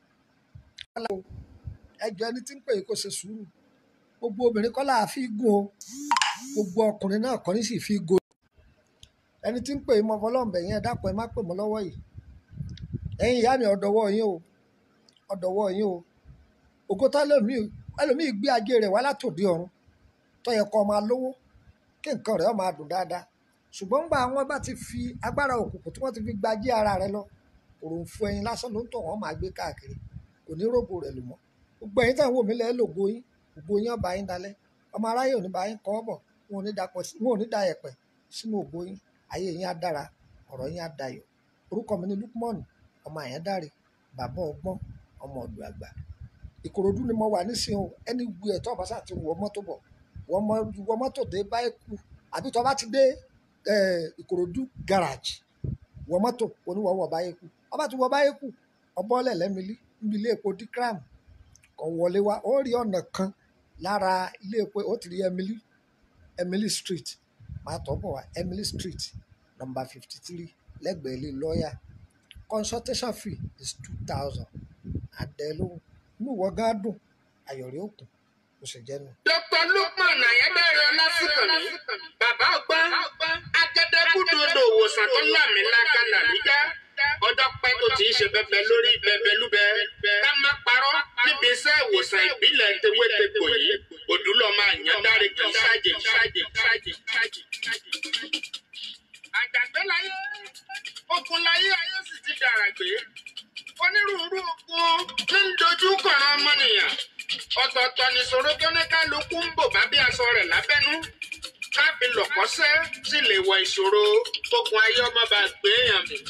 ẹjọ ẹni tí ń pè é kó ṣe sùúrù gbogbo obìnrin kọ́ láà fi gùn o gbogbo ọkùnrin náà kọ́ ní sì fi gùn ẹni tí ń pè é mọ fọlọ́ǹbẹ̀ yẹn dápọ̀ ẹ má pè mọ́ lọ́wọ́ yìí ẹ̀yin ìyá mi ọ̀dọ̀wọ́ yín o ọ̀dọ̀wọ́ yín o ògótá ẹlòmíì ẹlòmíì gbé ajé rẹ̀ wá látòdì ọ̀run tó yẹ kó máa lówó kí nǹkan rẹ̀ ó máa dùn dáadáa ṣùgbọ́n gbà wọ́n bá ti fi agbára òkùnkùn tí wọ́n ti fi gba ajé ara rẹ̀ lọ òròǹfò ẹyin lásán ló ń tọ̀ wọ́n máa gbé káàkiri kò ní rògbò rẹ̀ lò mọ́ gbogbo ẹ̀yin táwọn òmí lẹ́ẹ̀ lògo yín ògo yín ọba yín dalẹ̀ ọmọ aráyé ò ní bá yín kọ́ bọ̀ wọn ò ní dapọ̀ sí wọn ò ní da ẹ̀pẹ̀ sínú ògo yín ayé yín á dára ọ̀rọ̀ yín á dayọ̀ orúkọ mi ni Lukman ọmọ àyádáre bàbá ọgbọ́n ọmọ ọ̀dọ̀ àgbà ìkòròdú ni mo wà nísìnyí o ẹni wu ẹ̀ tó ọba sáà ti wọ mọ́tò bọ̀ wọ mọ́tò dé báyìí kú àbí tó bá ti dé ìkòròdú garage wọ mọ́tò oníwọ̀wọ̀ báyìí kú ọba ti wọ báyìí kú ọbọ̀ọ́lẹ̀ lẹ́mìlí níbi ilé epo dikram kò wọlé wá ó rí ọ̀nà kan lára ilé epo ó ti rí Emily Emily street máa tọ́ bọ̀ wá Emily street number fifty three lẹ́gbẹ̀ẹ́ ilé lọ́ọ̀yà consultation fee is two thousand àdẹ́lóhùn inú ìwọ gán dùn ayọ̀rẹ́ òkun kò sì jẹ́nu.
Dr. Lukman Ayédáre Ọlásùnkànmí, bàbá ọgbọ́n, agẹdẹgúdodò òwòsàn tó lámìlaka làbújá. Ọjọ́ pẹ́ tó ti ń ṣe bẹbẹ lórí bẹbẹlúbẹ. Ká má parọ́ níbi iṣẹ́ ìwòsàn ìbílẹ̀ tewétegbò yìí. Òdúlọ̀ máa yàn dáre kì í ṣáàjì ṣáàjì ṣáàjì ṣáàjì ṣáàjì. Àjàgbé láyé, okun láyé ayé sì ti dàrà gbé. Onírúurú okun ní ń dojú kọ̀ọ̀rọ̀ ọmọnìyàn ọ̀tọ̀ọ̀tọ̀ nìṣòro tó ní kálukú ń bò bá bí aṣọ rẹ̀ lábẹ́nú káfí lọ̀kọ́sẹ́ sì lè wọ ìṣòro ogun ayé ọmọ bá gbé èèyàn mi.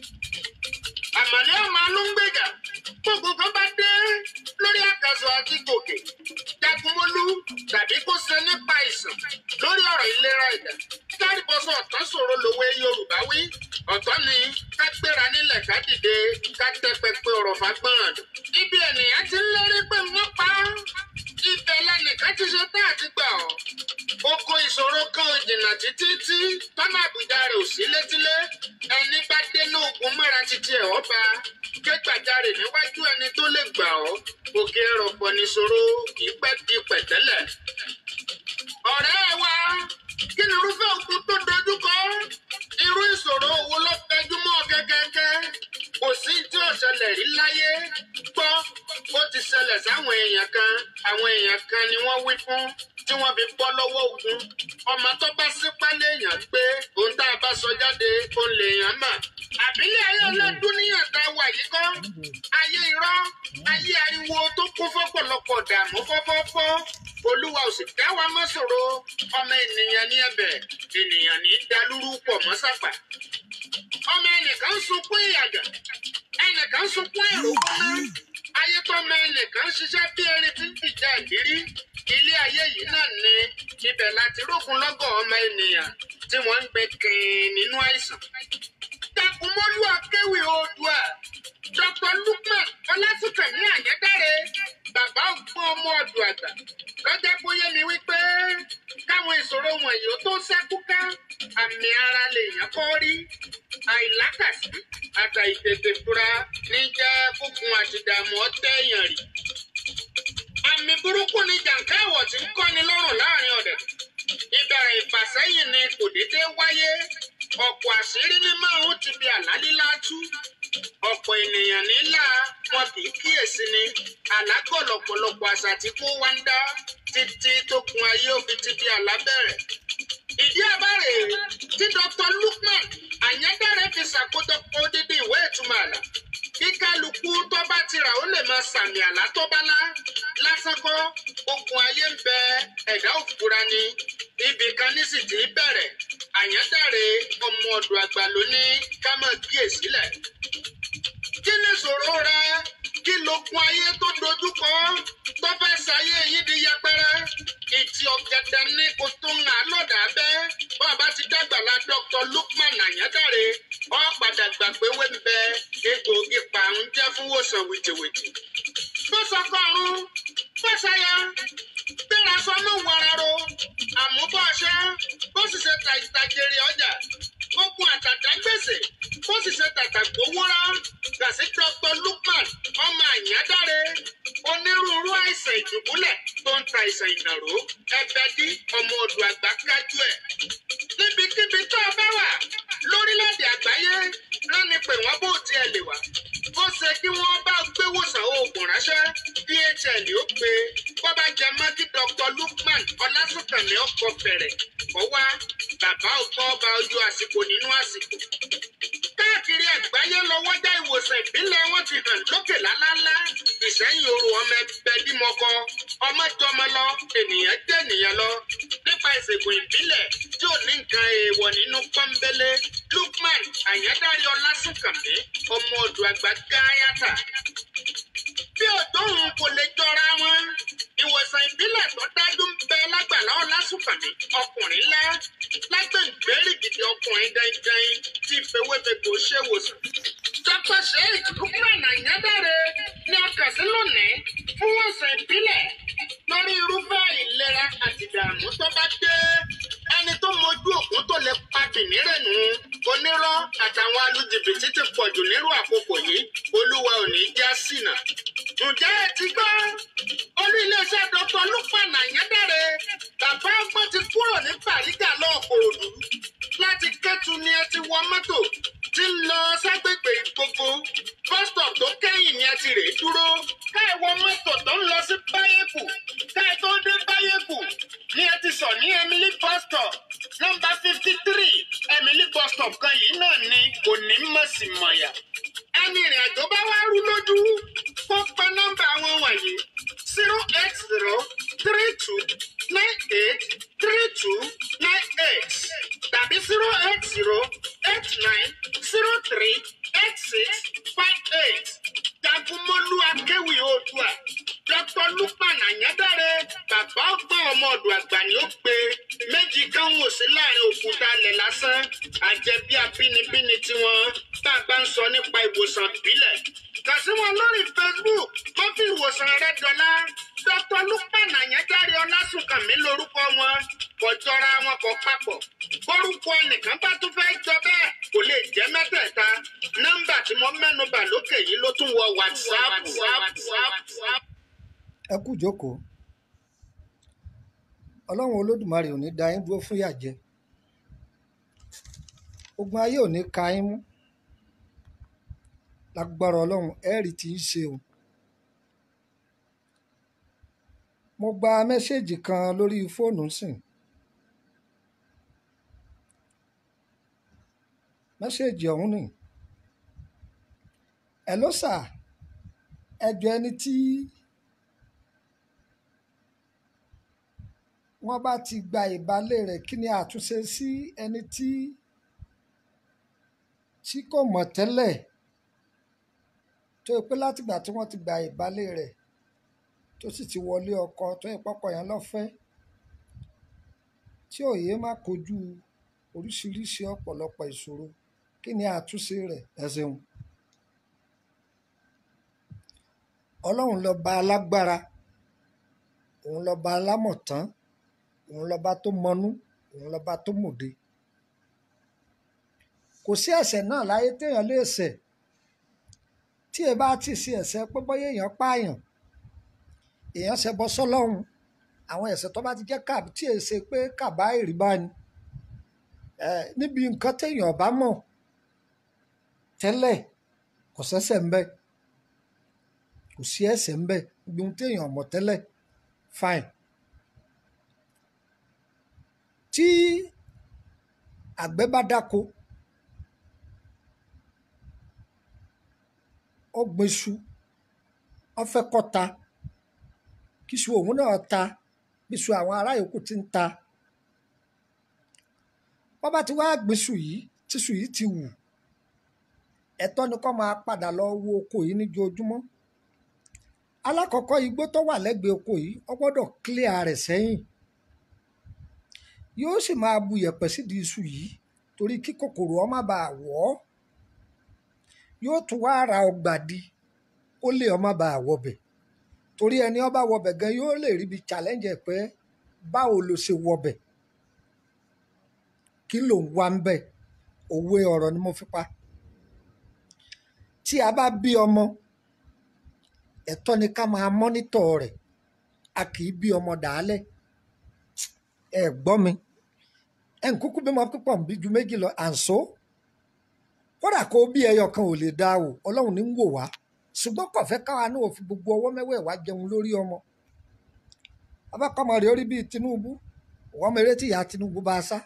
àmọ̀lẹ́ ọmọ alóńgbèjà gbogbo kan bá dé lórí àkàsọ̀ àti gòkè jagunmólú tàbí kó ṣe nípa ìsàn lórí ọ̀rọ̀ ìlera ẹ̀dá kárìbọ́sọ̀ ọ̀tọ̀ ṣòro lòwe yorùbá wí ọ̀tọ̀ ni ká gbéra nílẹ̀ ká dìde ká tẹ pẹpẹ ọ̀rọ̀ fagbọ́n ibi ènìyàn ti ń lérí pé wọ́n pa á ibẹ̀ lẹ́nìkan ti ṣe tá àti gbà ọ́ oko ìṣòro kan ò jìnnà títí tí tọ́nà àbújá rẹ̀ ò sí létílé ẹni bá dénú ogun mọ́ra títí ẹ̀ ọba kégbàjarè níwájú ẹni tó lè gbà ọ́ òkè rọ̀pọ̀ níṣòro kì í pẹ́ di pẹ̀tẹ́lẹ̀. ọ̀rẹ́ wa kí ni irúfẹ́ ogun tó dojúkọ irú ìṣòro wo ló fẹjú mọ́ kẹ́kẹ́kẹ́ kò sí tí ò ṣẹlẹ̀ rí láyé gbọ́ ó ti ṣẹlẹ̀ sáwọn èèyàn kan àwọn èèyàn kan ni wọ́n wí fún tí wọ́n fi bọ́ lọ́wọ́ ogun ọmọ tó bá sípá léèyàn pé ohun tá a bá sọ jáde òun lèèyàn mà àbílẹ̀ ayé ọlọ́dún níyàn tá a wà yìí kọ́ ayé irọ́ ayé ariwo tó kún fọ́pọ̀lọpọ̀ dààmú fọ́fọ́fọ́ olúwa ò sì dá wa mọ́ ṣòro ọmọ ènìyàn ní ẹ̀bẹ̀ ènìyàn ní dalúrú pọ̀ mọ́ sàpà ọmọ ẹnìkan ń sunkún ìyàgà ẹnìkan ń sunkún èrò kọ́ná ayé tó ọmọ ẹnìkan ń ṣiṣẹ́ bí erin tí ń fìjà ìdírí ilé ayé yìí náà ni ibẹ̀ láti rókun lọ́gọ̀ ọmọ ènìyàn tí wọ́n ń gbé kìn nínú àìsàn. Dàkúmọ́lú akéwì oòdùà Dr. Lukman Ọlásùnkànmí Àyẹ́dáre bàbá ọgbọ́n ọmọ ọdún àgbà lọ́jọ́ bóyá mi wípé káwọn ìṣòro wọ̀nyí ó tó ṣẹ́kúká àmì ara lèèyàn kọ́ rí àìlákàsí àtà ìtètè fura ní jẹ́ fúnfun àtìdààmú ọ̀tẹ̀yàn rí. àmì burúkú ni jàǹká ẹ̀wọ̀ tí ń kọ́ni lọ́rùn láàrin ọ̀dẹ̀. ìbẹ̀rẹ̀ ìfàsẹ́yìn ni kò déédé wáyé ọ̀pọ̀ àṣírí ní máa ń ti bí àlálílá tú. ọ̀pọ̀ ènìyàn nílà wọn kì í kíyèsí ni àlágọ̀ lọ̀pọ̀lọpọ̀ àṣà tí kò wá ń dá títí tó kun ayé òfin ti di àlábẹ̀rẹ̀. ìdí àbárè tí Dr. Lukman Àyẹ́dáre fi ṣàkójọpọ̀ odidi ìwé ìtumọ̀ àlà kí kálukú tó bá ti rà ó lè máa sàmì àlá tó bá lá lásán kọ́ ogun ayé ń bẹ ẹ̀dá òfura ni ibì kan ní sì ti bẹ̀rẹ̀ Àyẹ́dáre ọmọ ọ̀dọ̀ àgbà ló ní ká máa kíyèsílẹ̀. kí ni ìṣòro rẹ kí lókun ayé tó dojúkọ tó fẹ́ ṣayé yín di yẹpẹrẹ ìtì ọ̀gẹ̀dẹ̀ ní kò tó ń hàn lọ́dà bẹ́ bàbá ti dàgbàlá Dr. Lukman Àyẹ́dáre ọ padà gbà pé wé ń bẹ egbòogi pàrún jẹ́ fún wòsàn wìtìwìtì. bó sọkọ ọrùn bó ṣayá gbéra sọnù wàràrò àmúbọ̀ ọṣẹ bó sì ṣe tàjèrè ọjà ogun àtàtà gbèsè bó sì ṣe tàtà gbówórá gàsí Dr. Lukman ọmọ Àyẹ́dáre onírúurú àìsàn ìdùbúlẹ̀ tó ń ta àìsàn ìnàró ẹgbẹ́ dí ọmọ odò àgbà kájú ẹ̀. níbikíbi tó o bá wà lórílẹ̀‐èdè àgbáyé ránni pé wọ́n bó tiẹ̀ lè wà. ó ṣe kí wọ́n bá gbé wòsàn oògùn ránṣẹ́ DHL ó gbé bó bá jẹ mọ́ kí Dr. Lukman Ọlásùnkànmí ọkọ̀ fẹ̀rẹ̀ kọ́ wá bàbá ọgbọ́n ọba ojú àsìkò nínú àsìkò káàkiri àgbáyé lọ́wọ́jà ìwòsàn ìbílẹ̀ wọn ti hàn lókè lálálá ìsẹ́yìn oru ọmọ ẹgbẹ́ bímọkọ ọmọ jọmọ lọ ènìyàn jẹ́ ènìyàn lọ nípa ìṣègùn ìbílẹ̀ tí ò ní nǹkan èèwọ̀ nínú pọ́nbélé Lukman Àyẹ́dáre Ọlásùnkànmí ọmọ ọdún àgbà gáyàtà bí òdòrùn kò lè jọra wọn ìwòsàn ìbílẹ̀ tó dájú ń bẹ lágbàlá Ọlásùnkànmí ọkùnrin ńlá lágbèǹgbèrè gidi ọkùnrin dandan tí ìfowópamọ́ ṣèwòsàn. Dr. Sheikh Lukman Àyẹ́dáre ní ọkàn sí lónìí fún wòsàn ìbílẹ̀ lórí irúfẹ́ ìlera àti ìdààmú tó bá dé. Ẹni tó mojú òkun tó lè pa kìnìrẹ̀nù onírọ́ àtàwọn alújìbìtì ti pọ̀jù nírú àkókò yìí olúwa ò ní já sínà. Ǹjẹ́ ẹ ti gbọ́? Olú iléeṣẹ́ Dr. Lukman Àyẹ́dáre bàbá ọgbọ́n ti kúrò ní Bàrígà lọ́ọ̀kọ̀ọ̀dù láti kẹ́tù ni ẹ ti wọ mọ́tò tí ń lọ ságbègbè ìgbogbo bọ́sítọ̀p tó kẹ́yìn ni ẹ ti rèé dúró ká ẹ wọ mọ́tò tó ń lọ sí báyẹ̀kù ká ẹ tó dé báyẹ̀kù ni ẹ ti sọ ní Emily bọ́sítọ̀p nọ́mbà fifty three Emily bọ́sítọ̀p kan yìí náà ni kò ní mọ̀sí mọ̀yà ẹni ìrìn àjò bá wá rú lójú kó pe nọ́mbà wọn wọ̀nyí zero eight zero three two nine eight three two nine eight tàbí zero eight zero eight nine zero three eight six five eight jagunmólú akéwì oòdùà dr lukman anyadare bàbá ọgbọ́n ọmọ ọdún àgbà ni ó pe méjì kan wò sí láàrin òkúta alẹ̀ lásán àjẹbí abínibíni tiwọn tá a bá ń sọ nípa ìwòsàn ìbílẹ̀ kàn sí wọn lórí facebook wọ́n fi ìwòsàn rẹ dọ́là dr lukman anyadare ọlásùnkànmí lórúkọ wọn kò jọra wọn kò papọ̀ bórúkọ ẹnìkan bá tún fẹ́ jọ bẹ́ẹ̀ kò lè jẹ́ mẹ́tẹ̀ẹ̀ta nọ́mbà tí mo mẹ́nubà lókè yìí ló tún wọ whatsapp whatsapp.
ẹ kú jókòó ọlọ́run olódùmarè ò ní da yín dúró fún ìyàjẹ ogun ayé ò ní ka yín mú lágbára ọlọ́run ẹ̀rí tí ń ṣe o mo gba mẹ́ṣẹ́ẹ̀jì kan lórí fóònù sìn mẹ́ṣẹ́ẹ̀jì ọ̀hún ni ẹ ló sà ẹjọ́ ẹni tí wọ́n bá ti gba ìbálẹ̀ rẹ̀ kí ni àtúnṣe sí ẹni tí tí kò mọ̀ tẹ́lẹ̀ tó yẹ pé látìgbà tí wọ́n ti gba ìbálẹ̀ rẹ̀ tó sì ti wọlé ọkọ tó yẹ pọ́kọ yẹn lọ́fẹ́ tí òye má kojú oríṣiríṣi ọ̀pọ̀lọpọ̀ ìṣòro kí ni àtúnṣe rẹ̀ ẹ ṣeun. ọlọ́run lọ́ba alágbára òun lọ́ba alámọ̀tán òun lọ́ba tó mọnú òun lọ́ba tó mòde kò sí ẹ̀ṣẹ̀ náà láyé téèyàn lè ṣẹ̀ tí ẹ bá ti ṣe ẹ̀ṣẹ̀ pé bóyá èèyàn pààyàn èèyàn ṣe bọ́ sọ́lọ́run àwọn ẹ̀ṣẹ̀ tó bá ti jẹ́ kàbí tí èè ṣe pé kàbá ìrìbá ni ẹ níbi nǹkan téèyàn bá mọ̀ tẹ́lẹ̀ kò ṣẹ̀ṣẹ̀ ń bẹ kò sí ẹ̀ṣẹ̀ ń bẹ ibi ohun téèyàn mọ̀ tẹ́lẹ̀ fine tí àgbẹ̀ bá dáko ó gbin iṣu ó fẹ́ kó ta kí iṣu òun náà ta bí iṣu àwọn ará yòókù ti ń ta wọ́n bá ti wá gbin iṣu yìí tí iṣu yìí ti wù ẹ̀tọ́ ni kó máa padà lọ wo oko yìí níjoojúmọ́ alákọ̀ọ́kọ́ igbó tó wà lẹ́gbẹ̀ẹ́ oko yìí ó gbọ́dọ̀ clear rẹ̀ sẹ́yìn yóò sì máa bu yẹ̀pẹ̀ sídìí iṣu yìí torí kí kòkòrò ó má bàa wọ̀ ọ́ yóò tún wá ra ọgbà di ó lè ó má bàa wọbẹ̀ torí ẹni ó bá wọbẹ̀ gan yóò lè ríbi challenge ẹ̀ pé báwo ló ṣe wọbẹ̀ kí ló ń wá ń bẹ̀ òwe ọ̀rọ̀ ni mo fi pa tí a bá bí ọmọ ẹ̀tọ́ ni ká máa mọ́nítọ̀ rẹ̀ a kì í bí ọmọ dàálẹ̀ ẹ gbọ́ mi ẹ ń kúkú bímọ púpọ̀ ń bí ju méjì lọ à ń so kódà kó bí ẹyọ kan ò lè dá o ọlọ́run ní ń wò wá ṣùgbọ́n kò fẹ́ káwa náà fi gbogbo ọwọ́ mẹ́wẹ̀ẹ̀wá jẹun lórí ọmọ abákọ́mọ rẹ̀ orí bíi Tinubu wọ́n mèrè tí ìyá Tinubu bá a sá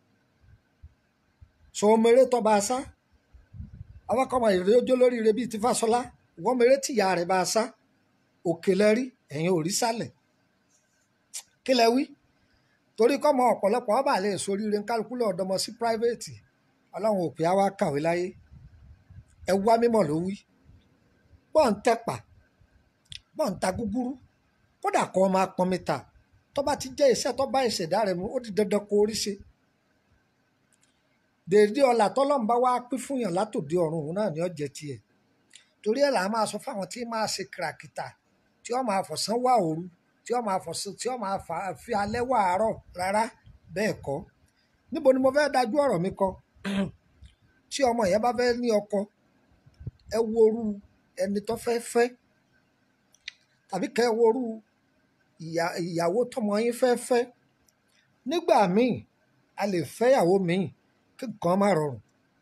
so mèrè tó bá a sá abákọ́mọ rẹ̀ ojó lórí rẹ̀ bíi ti Fáṣọlá wọ́n mèrè tí ìyá rẹ̀ bá a sá òkè lẹ́rí ẹ̀yìn ò rí sálẹ̀ kí lẹ wí torí kọ́mọ ọ̀pọ̀lọpọ̀ ọba lè soríire kálukú lọ́ọ́ dọmọ sí private ọlọ́run òpè á wá kàwé láyé ẹ wá mímọ̀ ló wí bọ́ọ̀ ń tẹ́pà bọ́ọ̀ ń ta gúgúrú kódà kọ́ máa pọn mi ta tó bá ti jẹ́ iṣẹ́ tó bá ìṣẹ̀dá rẹ̀ mu ó di dandan kó orí ṣe dèédé ọlà tọ́lọ́run bá wá pín fún yàn látòdì ọ̀run òun náà ní ọ̀jẹ̀ tiẹ̀ torí ẹ̀ là á máa sọ fáwọn tí máa ṣe kìràkìtà tí wọ́n máa fọ̀sán wá òru tí wọ́n máa fọ̀sán tí wọ́n máa fi alẹ́ wá àárọ̀ rárá bẹ́ẹ̀ kọ́ níbo ni mo fẹ́ dájú ọ̀rọ̀ mi kọ tí ọmọ yẹn bá fẹ́ ní ọkọ ẹ wo orú ẹni tó fẹ́ fẹ́ tàbí kẹ́ ẹ wo orú ìyàwó tọmọ yín fẹ́ fẹ́ nígbà míì a lè fẹ́yàwó míì kí nǹkan má rọrùn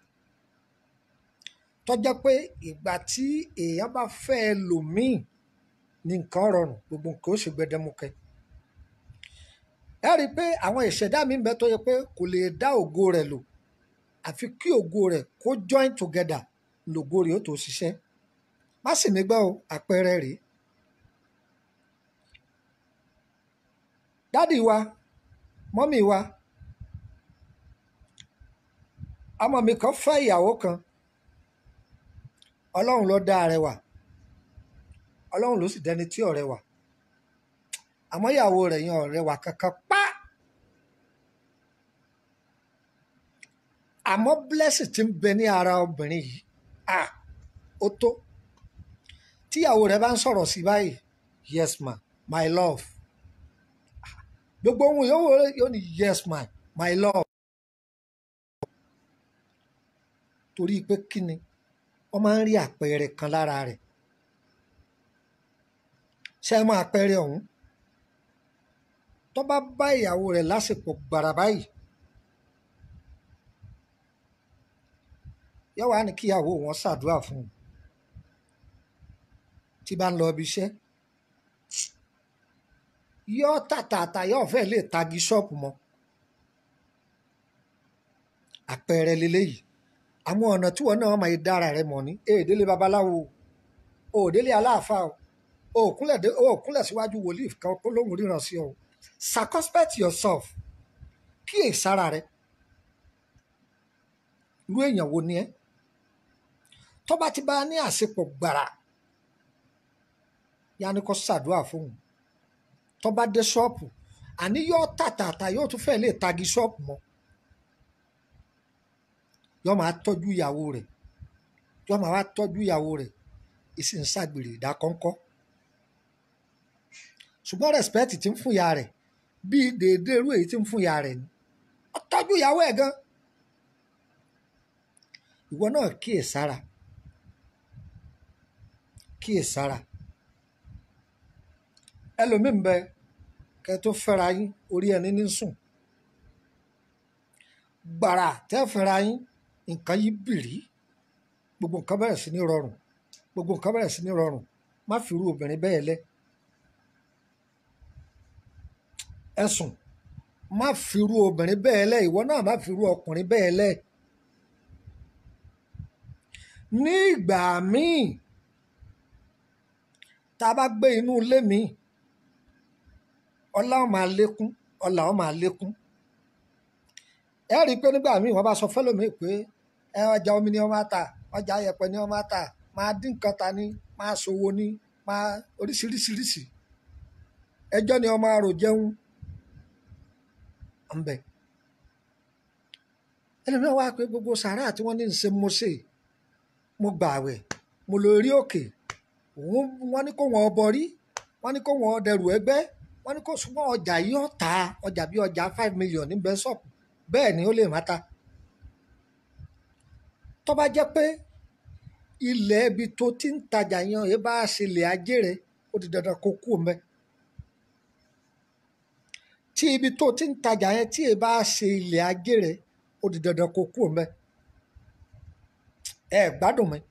tó jẹ́ pé ìgbà tí èèyàn bá fẹ́ ẹ lò míì ní nǹkan rọrùn gbogbo nǹkan ó sì gbẹdẹmukẹ ẹ rí i pé àwọn ìṣẹ̀dá mi ń bẹ tó yẹ pé kò lè dá ògo rẹ̀ lò àfi kí ògo rẹ̀ kó join together lògo rẹ̀ ó tó ṣiṣẹ́ má sì mí gbọ́ o àpẹẹrẹ rèé dádì wa mọ́mì wa ọmọ mi kan fẹ́ ìyàwó kan ọlọ́run ló dá arẹwà ọlọ́run ló sì dẹni tí ọ̀rẹ́ wà àmọ́ ìyàwó rẹ̀ yan ọ̀rẹ́ wà kankan pa àmọ́ blessing ti ń bẹ ní ara obìnrin yìí ah ó tó tíyàwó rẹ̀ bá ń sọ̀rọ̀ sí báyìí yes ma my love gbogbo ohun yòówó yóò ní yes ma my love torí pé kíni wọ́n máa ń rí àpẹẹrẹ kan lára rẹ̀ ṣé ẹ mọ àpẹẹrẹ ọ̀hún tó bá bá ìyàwó rẹ̀ lásìkò gbàrà báyìí yóò wá ní kíyàwó wọn ṣàdúrà fún un tí bá ń lọ ibi iṣẹ́ yóò tàtàtà yóò fẹ́ lè tagi ṣọ́ọ̀pù mọ́ àpẹẹrẹ leléyìí àwọn ọ̀nà tí wọn náà máa dára rẹ mọ̀ ní èdèlé babaláwo òdèlé aláàfáà o òkúnlẹ̀ síwájú wòlíì kan kó lóhùn ríran sí ọ circumspect yourself kíyè sára rẹ irú èèyàn wo ni ẹ tó bá ti bá ní àṣepọ̀ gbàrà yanni kò ṣàdúrà fóun tó bá dé ṣọ́ọ̀pù àní yóò tàtàtà yóò tún fẹ́ lè tagi ṣọ́ọ̀pù mọ́ yóò máa tọ́jú ìyàwó rẹ̀ yóò máa wá tọ́jú ìyàwó rẹ̀ ìsì ń ṣàgbèrè ìdákọ́ńkọ́ ṣùgbọ́n respect ti ń fún ìyá rẹ̀ bíi déédéé irú èyí tí ń fún ìyá rẹ̀ ni ó tọ́jú ìyàwó ẹ̀ gan ìwọ náà kíyè sára kíyè sára ẹlòmíín bẹ kẹ tó fẹ́ra yín orí ẹni ní sùn gbàrà tẹ́ fẹ́ra yín nǹkan yí bìrì gbogbo nǹkan bẹ̀rẹ̀ sí ní rọrùn gbogbo nǹkan bẹ̀rẹ̀ sí ní rọrùn má fi irú obìnrin bẹ́ẹ̀ lẹ̀ ẹ̀sùn má fi irú obìnrin bẹ́ẹ̀ lẹ̀ ìwọ náà má fi irú ọkùnrin bẹ́ẹ̀ lẹ̀ ní ìgbà míì tá a bá gbé inú ilé mi ọlá ó máa lékún ọlà ó máa lékún ẹ rí i pé nígbà míì wọ́n bá sọ fẹ́lòmíì pé ẹ ọjà omi ni wọ́n máa tà ọjà ayẹ̀pẹ̀ ni wọ́n máa tà máa dín nǹkan ta ni máa ṣòwò ni máa oríṣiríṣiríṣi ẹjọ́ ni wọ́n máa rò jẹun ọ̀nbẹ ẹlòmíràn wá pé gbogbo sàárà tí wọ́n ní ń ṣe mo ṣe mo gbààwẹ̀ mo lọ rí òkè òun wọ́n ní kó wọn ọbọ rí wọ́n ní kó wọn dẹrù ẹgbẹ́ wọ́n ní kó súnmọ́ ọjà yìí ó ta ọjà bíi ọjà five million ní bẹ́sọ̀pù bẹ́ẹ̀ ni ó lè má ta tó bá jẹ́ pé ilẹ̀ ibi tó ti ń tajà yan ẹ bá ṣe lè ajé rẹ ó di dandan kó kú mẹ́ tí ibi tó ti ń tajà yẹn tí ẹ bá ṣe ilẹ̀ ajé rẹ ó di dandan kó kú mẹ́ ẹ gbádùn mi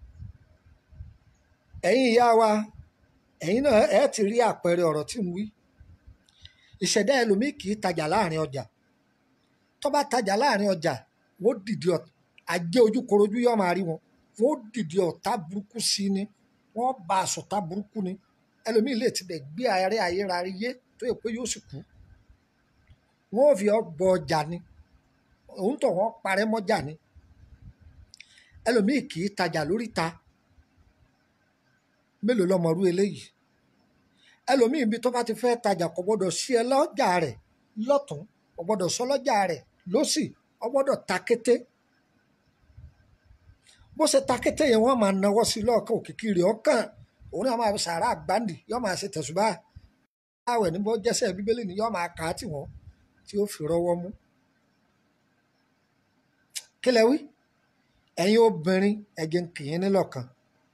ẹ̀yin ìyá wa ẹ̀yin náà ẹ ti rí àpẹẹrẹ ọ̀rọ̀ tí ń wí ìṣẹ̀dá ẹlòmíì kì í tajà láàrin ọjà tó bá tajà láàrin ọjà wọ́n dìde ọ̀tá ajé ojúkorojú yóò máa rí wọn wọ́n dìde ọ̀tá burúkú sí ni wọ́n bá aṣọ̀tá burúkú ni ẹlòmíì lè ti bẹ̀ gbé ààrẹ ayérayé yé tó yẹ pé yóò sì kú wọ́n ò fi ọgbọ ọjà ni òun tó wọ́n parẹ́ mọ́jà ni ẹlòmíì kì í tajà lóríta mélòó lọmọrú eléyìí ẹlòmíì ibi tó bá ti fẹ́ tajà kò gbọ́dọ̀ sí ẹ lọ́jà rẹ̀ lọ́tún kò gbọ́dọ̀ sọ lọ́jà rẹ̀ lọ́sì ó gbọ́dọ̀ ta kété bó ṣe ta kété yẹn wọ́n máa nawọ́ sí lọ́ọ̀kan òkìkí rẹ̀ ọ̀kan òun náà máa sàárà àgbáǹdì yóò máa ṣe tẹ̀sùbá àwẹ̀ ní bó jẹ́sẹ̀ bíbélì ni yóò máa kà á tì wọ́n tí ó fi rọ́wọ́ mú. kí lẹ wí ẹ̀yin obìnrin ẹ̀jẹ̀ ń kì í nílọ̀kan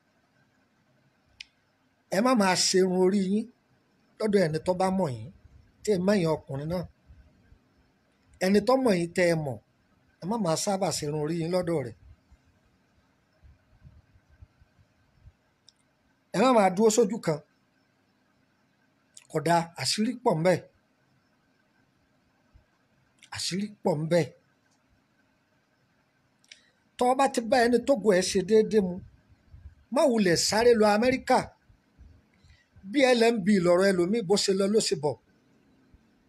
ẹ má máa ṣerun orí yín lọ́dọ̀ ẹni tó bá mọ̀ yín tí ẹ mẹ́yìn ọkùnrin náà ẹni tó mọ̀ yín tẹ́ ẹ mọ̀ ẹ má máa sábà ṣerun orí yín lọ́dọ̀ rẹ̀ ẹ má máa dúró sójú kan kódà àṣírí pọ̀ ń bẹ àṣírí pọ̀ ń bẹ tọ́ bá ti bá ẹni tógo ẹ̀ ṣe déédéé mu má wulẹ̀ sáré lọ Amẹ́ríkà bí LMB lọ̀rọ̀ ẹlòmíì bó ṣe lọ ló ṣe bọ̀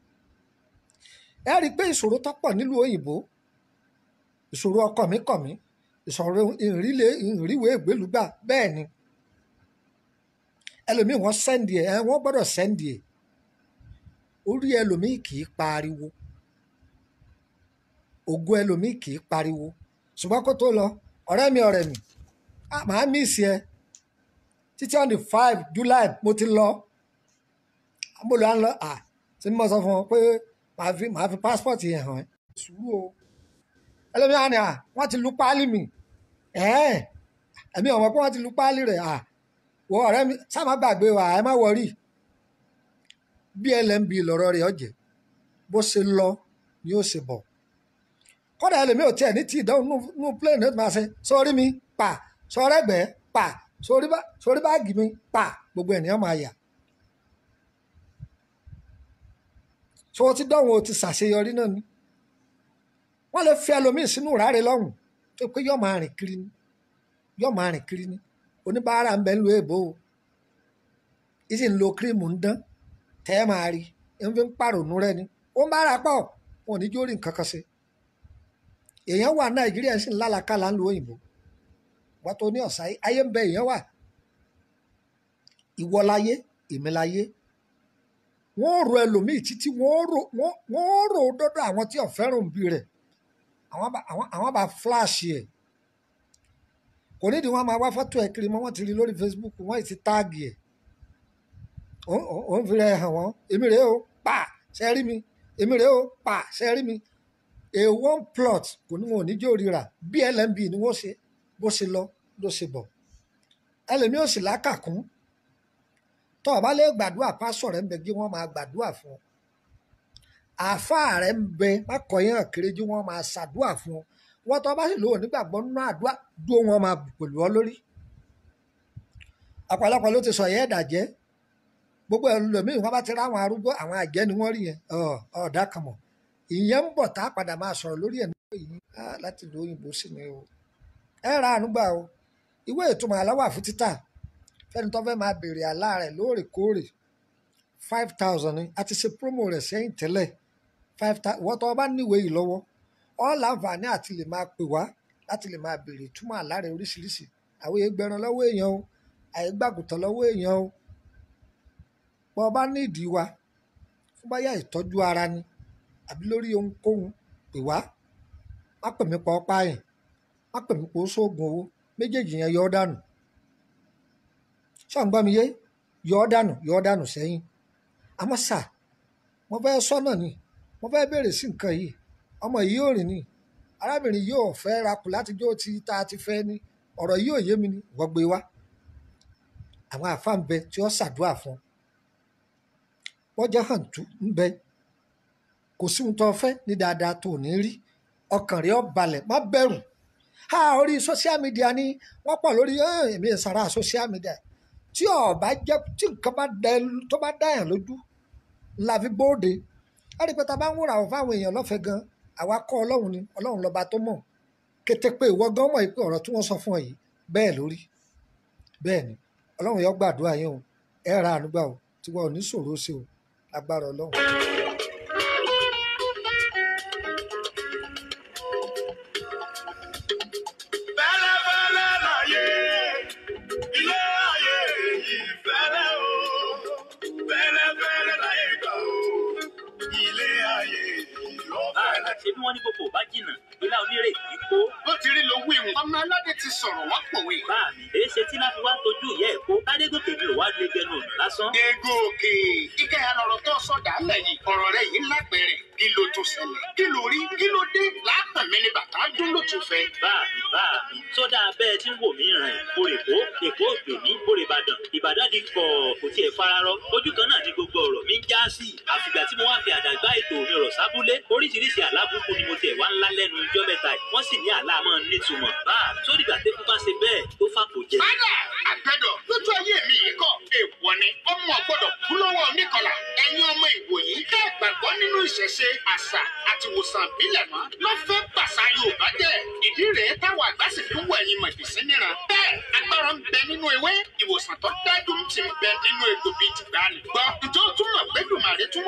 ẹ rí i pé ìṣòro tó pọ̀ nílùú òyìnbó ìṣòro ọkọ mi kọ̀ mí ìṣòro ìrìlẹ ìrìwé ìgbélúgbà bẹ́ẹ̀ ni ẹlòmíì wọ́n sẹ́ndì ẹ̀ ẹ̀ wọ́n gbọ́dọ̀ sẹ́ndì ẹ̀ orí ẹlòmíì kì í pariwo ògo ẹlòmíì kì í pariwo ṣùgbọ́n kó tó lọ ọ̀rẹ́ mi ọ̀rẹ́ mi ah, màá mísì ẹ títí on the five july mo ti lọ mo lọ à ń lọ à tí mo sọ fún ọ pé màá fi màá fi passport yẹn hàn ẹ́ sùúrù o ẹlẹ́mìí àná à wọ́n ti lu páálí mi ẹ̀ẹ́n ẹ̀mí ọ̀mọ́ pé wọ́n ti lu páálí rẹ̀ à wọ ọ̀rẹ́ mi sá má gbàgbé wa ẹ má wọrí bí lmb lọ̀rọ̀ rẹ̀ ọ̀jẹ̀ bó ṣe lọ ni ó ṣe bọ̀ kọ́dà ẹlẹ́mìí ò tiẹ̀ ní tí ìdánwò nù plane náà máa ṣe sórí mi pa sórí ẹgbẹ́ pa sórí bá sórí báàgì mi pa gbogbo ènìyàn máa yà so ti dánwò ti ṣàṣeyọrí náà ni wọ́n lè fi ẹlòmíì sínú ìráre lọ́hùn tó pé yọ́ máa rìn kiri ni yọ́ máa rìn kiri ni oníbàárà ń bẹ ń lo èbó o ìsì ń lo kírímù ń dán tẹ́ ẹ máa rí ń fi ń pàrònú rẹ ni ó ń bára pọ̀ wọn ò ní jó rí nǹkan kan ṣe èèyàn wà nàìjíríà sì ń lálàkàlà ń lo òyìnbó wọ́n tó ní ọ̀sá ayé ń bẹ èèyàn wà ìwọ láyé èmi láyé wọ́n rò ẹlòmíì títí wọ́n rò wọ́n wọ́n rò dọ́dọ̀ àwọn tí ò fẹ́ràn òbí rẹ̀ àwọn bá àwọn àwọn bá flash ẹ̀ kò nídìí wọ́n máa wá fọ́tò ẹ̀ kiri mọ́ wọ́n ti rí lórí Facebook wọ́n ti táàgì ẹ̀ ó ń fi rẹ̀ hàn wọ́n èmi rèé o pa ṣe rí mi èmi rèé o pa ṣe rí mi a one plot kò ní wọn ò ní jó ríra blmb ni wọ́n ṣe bó ṣe lọ ló ṣe bọ̀ ẹlẹ́mi ò sì lákàkún tó o bá lè gbàdúrà pásọ̀ rẹ̀ ń bẹ kí wọ́n máa gbàdúrà fún ọ àáfàá rẹ̀ ń bẹ mákọ̀ọ́yàn kéré jí wọ́n máa ṣàdúrà fún ọ wọ́n tó bá sì lò ó nígbàgbọ́ nínú àdúrà dúró wọn máa bù pẹ̀lú ọ lórí ọ̀pọ̀lọpọ̀ ló ti sọ yẹ́ ẹ̀dàjẹ́ gbogbo ẹlòmíì wọn bá ti ráwọn arúgbó àwọn àjẹ́ ni wọ́n rí yẹn ọ̀ọ́dà kan mọ̀ ìyẹn ń bọ̀ tá a padà máa sọ̀rọ̀ lórí ẹ̀ nípa yìí láti lo òyìnbó sí ni o ẹ ra ànúgbà o ìwé ìtumọ̀ àlá wà fún títà fẹ́ni tó fẹ́ máa béèrè àlá rẹ̀ lóòrèkóòrè five thousand ni a ti ṣe promo rẹ̀ sẹ́yìn tẹ́lẹ̀ five thousand wọ́n tó o bá níwèé yìí lọ́wọ́ ọ́ láǹfààní àti lè máa pè wá láti lè máa béèrè ìtumọ̀ àlá rẹ̀ oríṣiríṣi àwọn ẹgbẹ̀rún lọ́wọ́ èèyàn o àìgbàgùtàn lọ́wọ́ èèyàn o bọ́ ọ bá ní ìdí wa fún báyà ìtọ́jú ara ni àbí lórí ohunkóhun pè wá má pè mí pa ọ́ pààyàn má pè mí pa ó sóògùn owó méjèèjì yẹn yọ ọ́ dànù ṣọ́n mi yé yọ ọ́ dànù yọ ọ́ dànù sẹ́yìn àmọ́ sà mo fẹ́ sọ́nà ni mo fẹ́ béèrè sí nǹkan yìí ọmọ yìí ò rìn ni arábìnrin yìí ò fẹ́ rakù láti jó ti tá a ti fẹ́ ni ọ̀rọ̀ yìí ò yé mi ni wọ́n gbé wá àwọn àfa ń bẹ tí ó ṣàdúrà fún wọ́n jẹ́ hàn tú ń bẹ kò sí ohun tó fẹ́ ní dáadáa tó ní rí ọkàn rẹ̀ ó balẹ̀ má bẹ̀rù ha orí social media ni wọ́n pọ̀ lórí èmi ìsara social media tí ọba jẹ́ tí nǹkan bá dá tó bá dá yàn lójú la fi bóde a rí i pé ta bá ń wúra àwọn fáwọn èèyàn lọ́fẹ̀ẹ́ gan àwa kọ́ ọlọ́run ni ọlọ́run lọ́ba tó mọ̀ kété pé ìwọ gan mọ̀ pé ọ̀rọ̀ tí wọ́n sọ fún ọ yìí bẹ́ẹ̀ lórí bẹ́ẹ̀ ni ọlọ́run yóò gbàdúrà yín o ẹ ra ànúgbà o tí wọn ò ní ṣòro sí o agbára ọlọ́run.
Fẹ́lẹ́fẹ́lẹ́ láyé, ilé ayé yìí fẹ́lẹ́ o. Fẹ́lẹ́fẹ́lẹ́ láyé gbà o, ilé ayé yìí ó fẹ́lẹ́.
ṣé bí wọ́n ní gbogbo bá jìnnà ìlà onírè kì í kó
bó ti rí lówó ìwọ̀n ọmọ aládé ti sọ̀rọ̀ wá pòwe.
bá mi èé ṣe tí láti wá tójú ìyá ẹ̀ kó kádégòkè mi ò wá lè gẹnu ọ̀nà lásán.
ego òkè kíkẹ́ alọ̀rọ̀ tó sọ̀dà lẹ́yìn ọ̀rọ̀ rẹ̀ yìí lápẹ̀rẹ̀ kí ló tún ṣẹlẹ̀ kí ló rí kí ló dé láàpẹ̀ mi ni bàtà dún ló tún fẹ́.
bá mi bá mi sódà bẹ́ẹ̀ tí ń wò mí rìn kórè kó èkó ògbè mí kórè ìbàdàn ìbàdàn di kọ̀ kò tiẹ̀ fararọ ojú kan náà ni gbogbo ọ̀rọ̀ mi ń já sí àfìgbà tí mo wá fi àdàgbà ètò mi rọ̀ sábúlé oríṣiríṣi àlábùkù ni mo tiẹ̀ wá ńlá lẹ́nu ijọ́ mẹ́ta yìí wọ́n sì ní àlá máa ń nítumọ̀ bá sódìgbà tẹ́kú bá ṣe bẹ́ẹ̀ tó fàkó jẹ.
Bádà àgbẹ̀dọ̀ lójú ayé mi yìí kọ̀ èèwọ̀ ni ọmọ ọ̀gbọ́dọ̀ kú lọ́wọ́ oníkọlà ẹ̀yin ọmọ ìwòyí tẹ́ ẹ gbàgbọ́ nínú ìṣẹ̀ṣe àṣà àti ìwòsàn ìbílẹ̀ mọ́ ló fẹ́ gbàṣà Yorùbá jẹ́ ìdí rèé táwọn àgbà sì fi ń wọ ẹ̀yin mọ̀jìsí níran bẹ́ẹ̀ agbára ń bẹ nínú ewé ìwòsàn tó dájú ń ti bẹ nínú egbò bíi tìgbàanì gbọ́ ǹjọ́ tún mọ̀ pé dùmàrè tún wá fà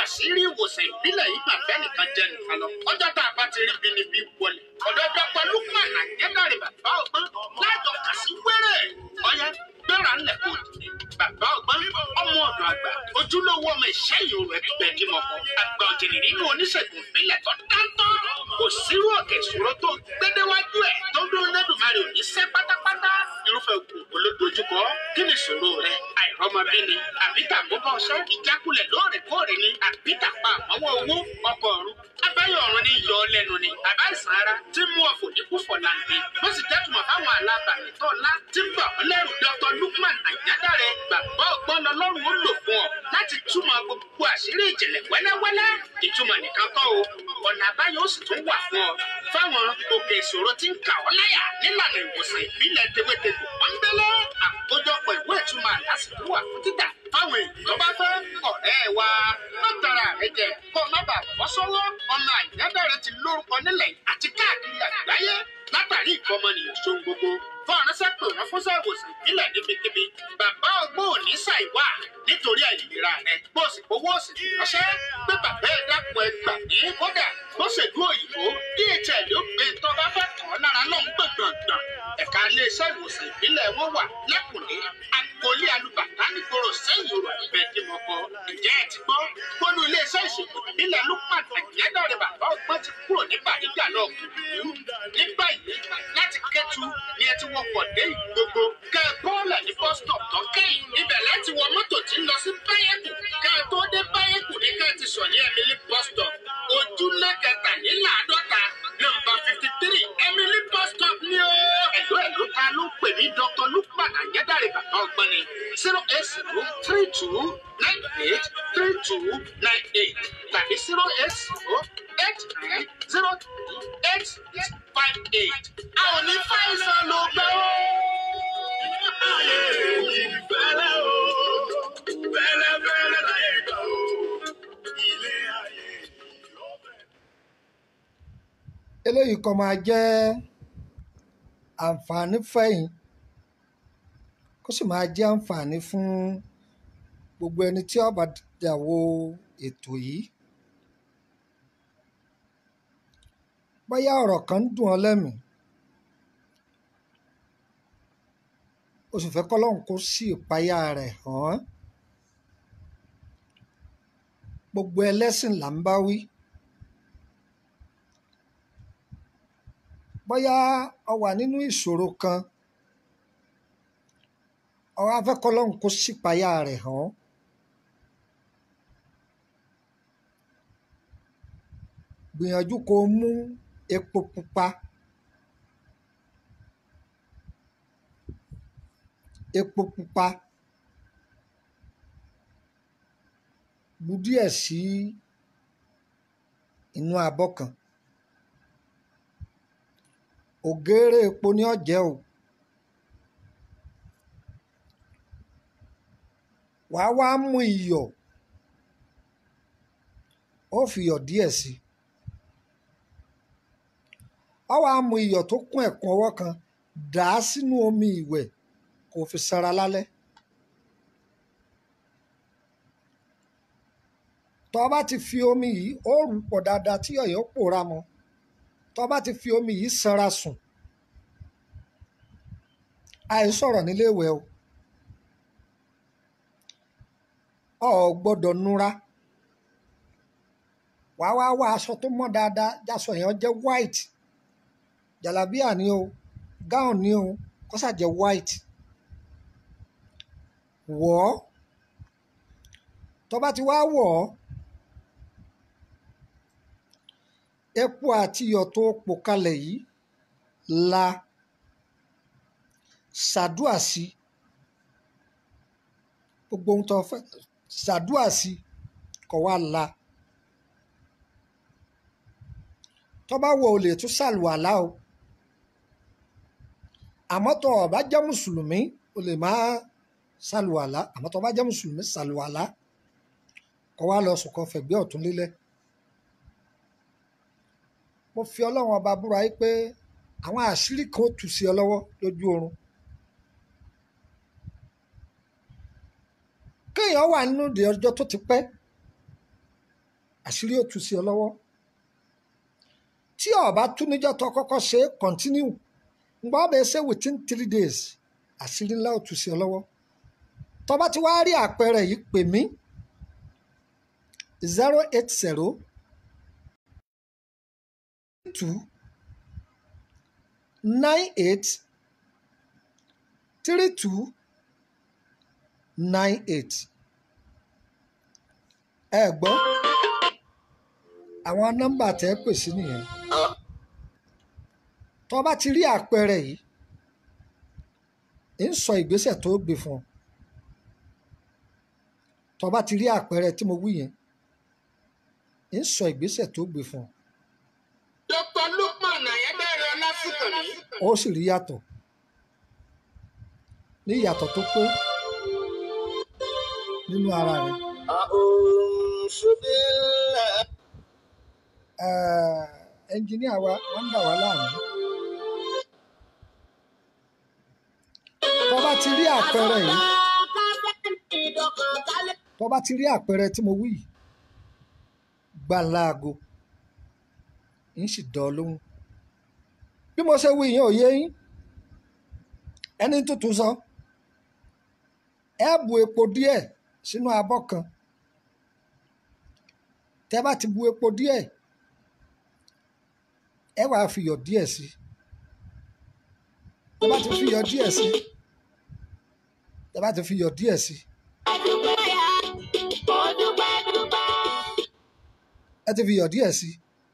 àṣírí ìwòsàn ìbílẹ̀ yìí mà fẹ́ nìkan jẹ nìkan lọ. ọjọ́ tá a bá ti rí binibi wọlé. ọ̀dọ́ dọ́pọ̀ lukman àjẹdàrí bàbá ọgbọ́n lájọ kà sí wẹ́rẹ́. ọ̀yá gbéra ńlẹ̀ kò dìde. bàbá ọgbọ́n ọmọ ọ̀dọ̀ àgbà ojúlówó ọmọ ìṣẹ́ ìyòrò ẹgbẹ́ kí mọ̀ kọ́. àgbà òjìrì nínú oníṣègùn ìbílẹ̀ tó dáńtọ́. kò sírú òkè ìṣòro tó gbédéwájú ẹ̀ tó dúró lẹ́dùnmarè ò ní sẹ́ pátápátá. irúfẹ́ ògùn olódojúkọ kí ni ìṣòro rẹ àìrọ́mọbí ni àbí tàbọ́bọ́ ọṣẹ́ ìjákulẹ̀ lóòrèkóòrè ni àbí tàpá àmọ́wọ́ owó ọkọ̀ ọ̀run abẹ́yẹ̀ ọ̀run ní yọ ọ́ lẹ́nu ni àbá ìsàn ara tí mú ọ̀fọ̀ ní kúfọ̀ láǹdé bó sì jẹ́tùmọ̀ fáwọn alábàámi tó ńlá tí ń bà ọ́ lẹ́rù dr lukman àjádàrẹ bàbá ọgbọ́n lọlọ́run ó lò fún ọ láti túmọ̀ gbogbo àṣírí ìjìnlẹ̀ wẹ́lẹ́wẹ́lẹ́ ìtumọ̀ nìkan kọ́ o ọ̀nà àbáyọ ó sì tún wà fún ọ fáwọn òkè ìṣòro tí ń kà ọ́ láyà nílànà ìwòsàn ìbílẹ̀ tewétegbò pọ́nbélé àkójọpọ̀ ìwé ìtumọ̀ àlásìkò wà fún títà fáwọn èèyàn tó bá fẹ́ ọ̀rẹ́ wa má tara rẹ jẹ kó má bàa bọ́ sọ́wọ́ ọmọ àyàdàrẹ ti lórúkọ nílẹ̀ àti káàkiri àgbáyé látàrí ìkọmọnìyàn ṣohun gbogbo fún ọ̀rẹ́sẹ̀ pé wọ́n fún sẹ́wòsàn ìbílẹ̀ níbikíbi bàbá ọgbọ́n ò ní ṣàìwá nítorí àìlera rẹ̀ bó sì fowó sì ti ránṣẹ́ pé bàbá ẹ̀ dákun ẹ gbà ní kódà bó ṣèlú òyìnbó dhl ló gbé tó bá fẹ́ kàn án lára lọ́hùn gbọ̀ngbọ̀ngbọ̀n ẹ̀ka iléeṣẹ́ ìwòsàn ìbílẹ̀ wọn wà lẹ́kùnlé agboolé alùbàtà nígboro sẹ́yìn òrò àgbẹ̀ dìmọ̀kọ ǹjẹ́ ẹ ti gbọ́ pọ́nú iléeṣẹ́ ìṣègùn ìbílẹ̀ lukman àjẹ́dọ̀rẹ̀ bàbá ọgbọ́n ti kúrò ní bàdíjà náà kùdùkú ní báyìí láti kẹ́tù ni ẹ ti wọkọ̀ dé ìgbogbo kẹ́ ẹ bọ́ọ̀lù ní bus stop tó kẹ́yìn ibẹ̀ láti wọ mọ́tò tí ń lọ sí báyẹ̀kù kẹ́ ẹ tó dé báyẹ̀kù ní kẹ́ ẹ ti sọ̀ ní emily bus stop ojúlé kẹtàléláàádọ́ta nọ́mbà fifty three emily bus stop ni ó. ẹ̀lú ẹ̀lú ta ló pè ní dr lukman àyẹ́dàrẹ̀ bàbá ọgbọ́n ni zero eight zero three two nine eight three two nine eight tàbí zero eight zero eight nine zero two eight six five eight. a ò ní fàìsàn ló gbẹ́ ó.
ayé yìí fẹ́lẹ́ o fẹ́lẹ́ fẹ́lẹ́ láyé gbà o ilé ayé yìí ó fẹ́.
eléyìí kan máa jẹ́ àǹfààní fẹ̀yìn kó sì máa jẹ́ àǹfààní fún gbogbo ẹni tí ó bá dàwó ètò yìí bóyá ọ̀rọ̀ kan ń dùn ọ́ lẹ́mìí o sì fẹ́ kọ́lọ́hún kó sí ìpayà rẹ̀ hàn án gbogbo ẹlẹ́sìn là ń bá wí bóyá ọ wà nínú ìṣòro kan ọ wá fẹ́ kọ́lọ́hún kó sí ìpayà rẹ̀ hàn án gbìyànjú kó o mú epo pupa epo pupa bu díẹ̀ sí inú abọ́ kan ògèrè epo ní ọ̀jẹ̀ o wàá wá mú iyọ̀ ó fi iyọ̀ díẹ̀ sí i ọ wàá mú iyọ̀ tó kún ẹ̀kún ọwọ́ kan dà á sínú omi ìwẹ̀ kó fi sanra lálẹ́ tó o bá ti fi omi yìí ó rù pọ̀ dáadáa tí ọ̀yọ́ pòórá mọ́ tó o bá ti fi omi yìí sanra sùn àìsọ̀rọ̀ nílé ìwẹ̀ o ọ ò gbọ́dọ̀ núra wàá wá wá aṣọ tó mọ́ dáadáa jásọ yẹn jẹ́ white jàlábíà ni o gown ni o kó ṣáà jẹ́ white wọ̀ ọ́ tó bá ti wá wọ̀ ọ́ epo àti iyọ̀ tó pò kalẹ̀ yìí la ṣàdúà sí gbogbo ohun tó fẹ́ ṣàdúà sí kó wá la tó bá wọ̀ ọ́ lè tún ṣàlùwàlá o àmọ́ tó o bá jẹ́ mùsùlùmí o lè máa ṣàlùwàlá àmọ́ tó o bá jẹ́ mùsùlùmí ṣàlùwàlá kó wá lọ sùn kó fẹ̀gbẹ́ ọ̀tún lélẹ̀ mo fi ọlọ́run ọba búra yìí pé àwọn àṣírí kan ó tú sí ọ lọ́wọ́ lójú oorun kéèyàn wà nínú ìdè ọjọ́ tó ti pẹ́ àṣírí ó tú sí ọ lọ́wọ́ tí ọba tú níjọ́ tó kọ́kọ́ ṣe é continue ngbọ́ bẹ́ẹ̀ ṣe within three days àṣírí ńlá ó tú sí ọ lọ́wọ́ tọ́ba ti wá rí àpẹẹrẹ yìí pè mí zero eight zero two nine eight three two nine eight ẹ gbọ́ àwọn nọ́mbà tẹ́ ẹ pè sí nìyẹn tó bá ti rí àpẹẹrẹ yìí ń sọ ìgbésẹ̀ tó gbé fún ọ tó bá ti rí àpẹẹrẹ tí mo wí yẹn ń sọ ìgbésẹ̀ tó gbé fún ọ
dr lukman ayédèrè ọlásùnkànmí
ó sì rí yàtọ̀ ní ìyàtọ̀ tó pé nínú ara rẹ
أعوذ بالله
Eh, ẹnjìníà wa wọ́n ń dà wá láàmú tó bá ti rí àpẹẹrẹ yìí tó bá ti rí àpẹẹrẹ tí mo wí yìí gbà láago ń sì dán ọ lóhùn bí mo ṣe wí yẹn ò yé yín ẹni tuntun sọ ẹ bu epo díẹ̀ sínú abọ́ kan tẹ bá ti bu epo díẹ̀ ẹ wàá fi iyọ̀ díẹ̀ sí tẹ bá ti fi iyọ̀ díẹ̀ sí tẹ bá ti fi iyọ̀ díẹ̀ sí ẹ ti fi iyọ̀ díẹ̀ sí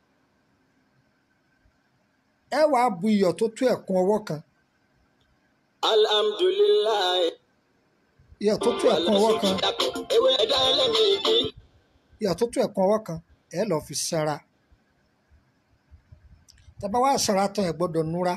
ẹ wàá bu iyọ̀ tó tó ẹ̀kún ọwọ́ kan
alhamdulilayi
iyọ̀ tó tó ẹ̀kún ọwọ́ kan
ewé ẹ̀dá ẹlẹ́mìí kí
iyọ̀ tó tó ẹ̀kún ọwọ́ kan ẹ lọ́ọ́ fi sára tẹ bá wá sára tán ẹ gbọ́dọ̀ núra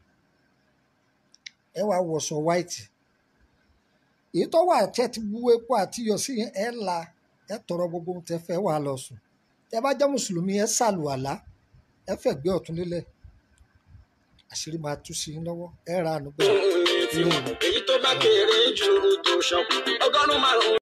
ẹ wàá wọṣọ white èyí tó wà tẹ ti bu epo àti iyọ̀ sí yẹn ẹ la ẹ tọrọ gbogbo ohun tẹ fẹ́ wà lọ sùn tẹ bá jẹ́ mùsùlùmí ẹ ṣàlùwàlá ẹ fẹ̀gbẹ́ ọ̀tún lélẹ̀ àṣírí máa tú sí yín lọ́wọ́ ẹ ra àánú gbà.
èyí tó bá kéré ju tó ṣàn ọgọ́rùn-ún márùn-ún.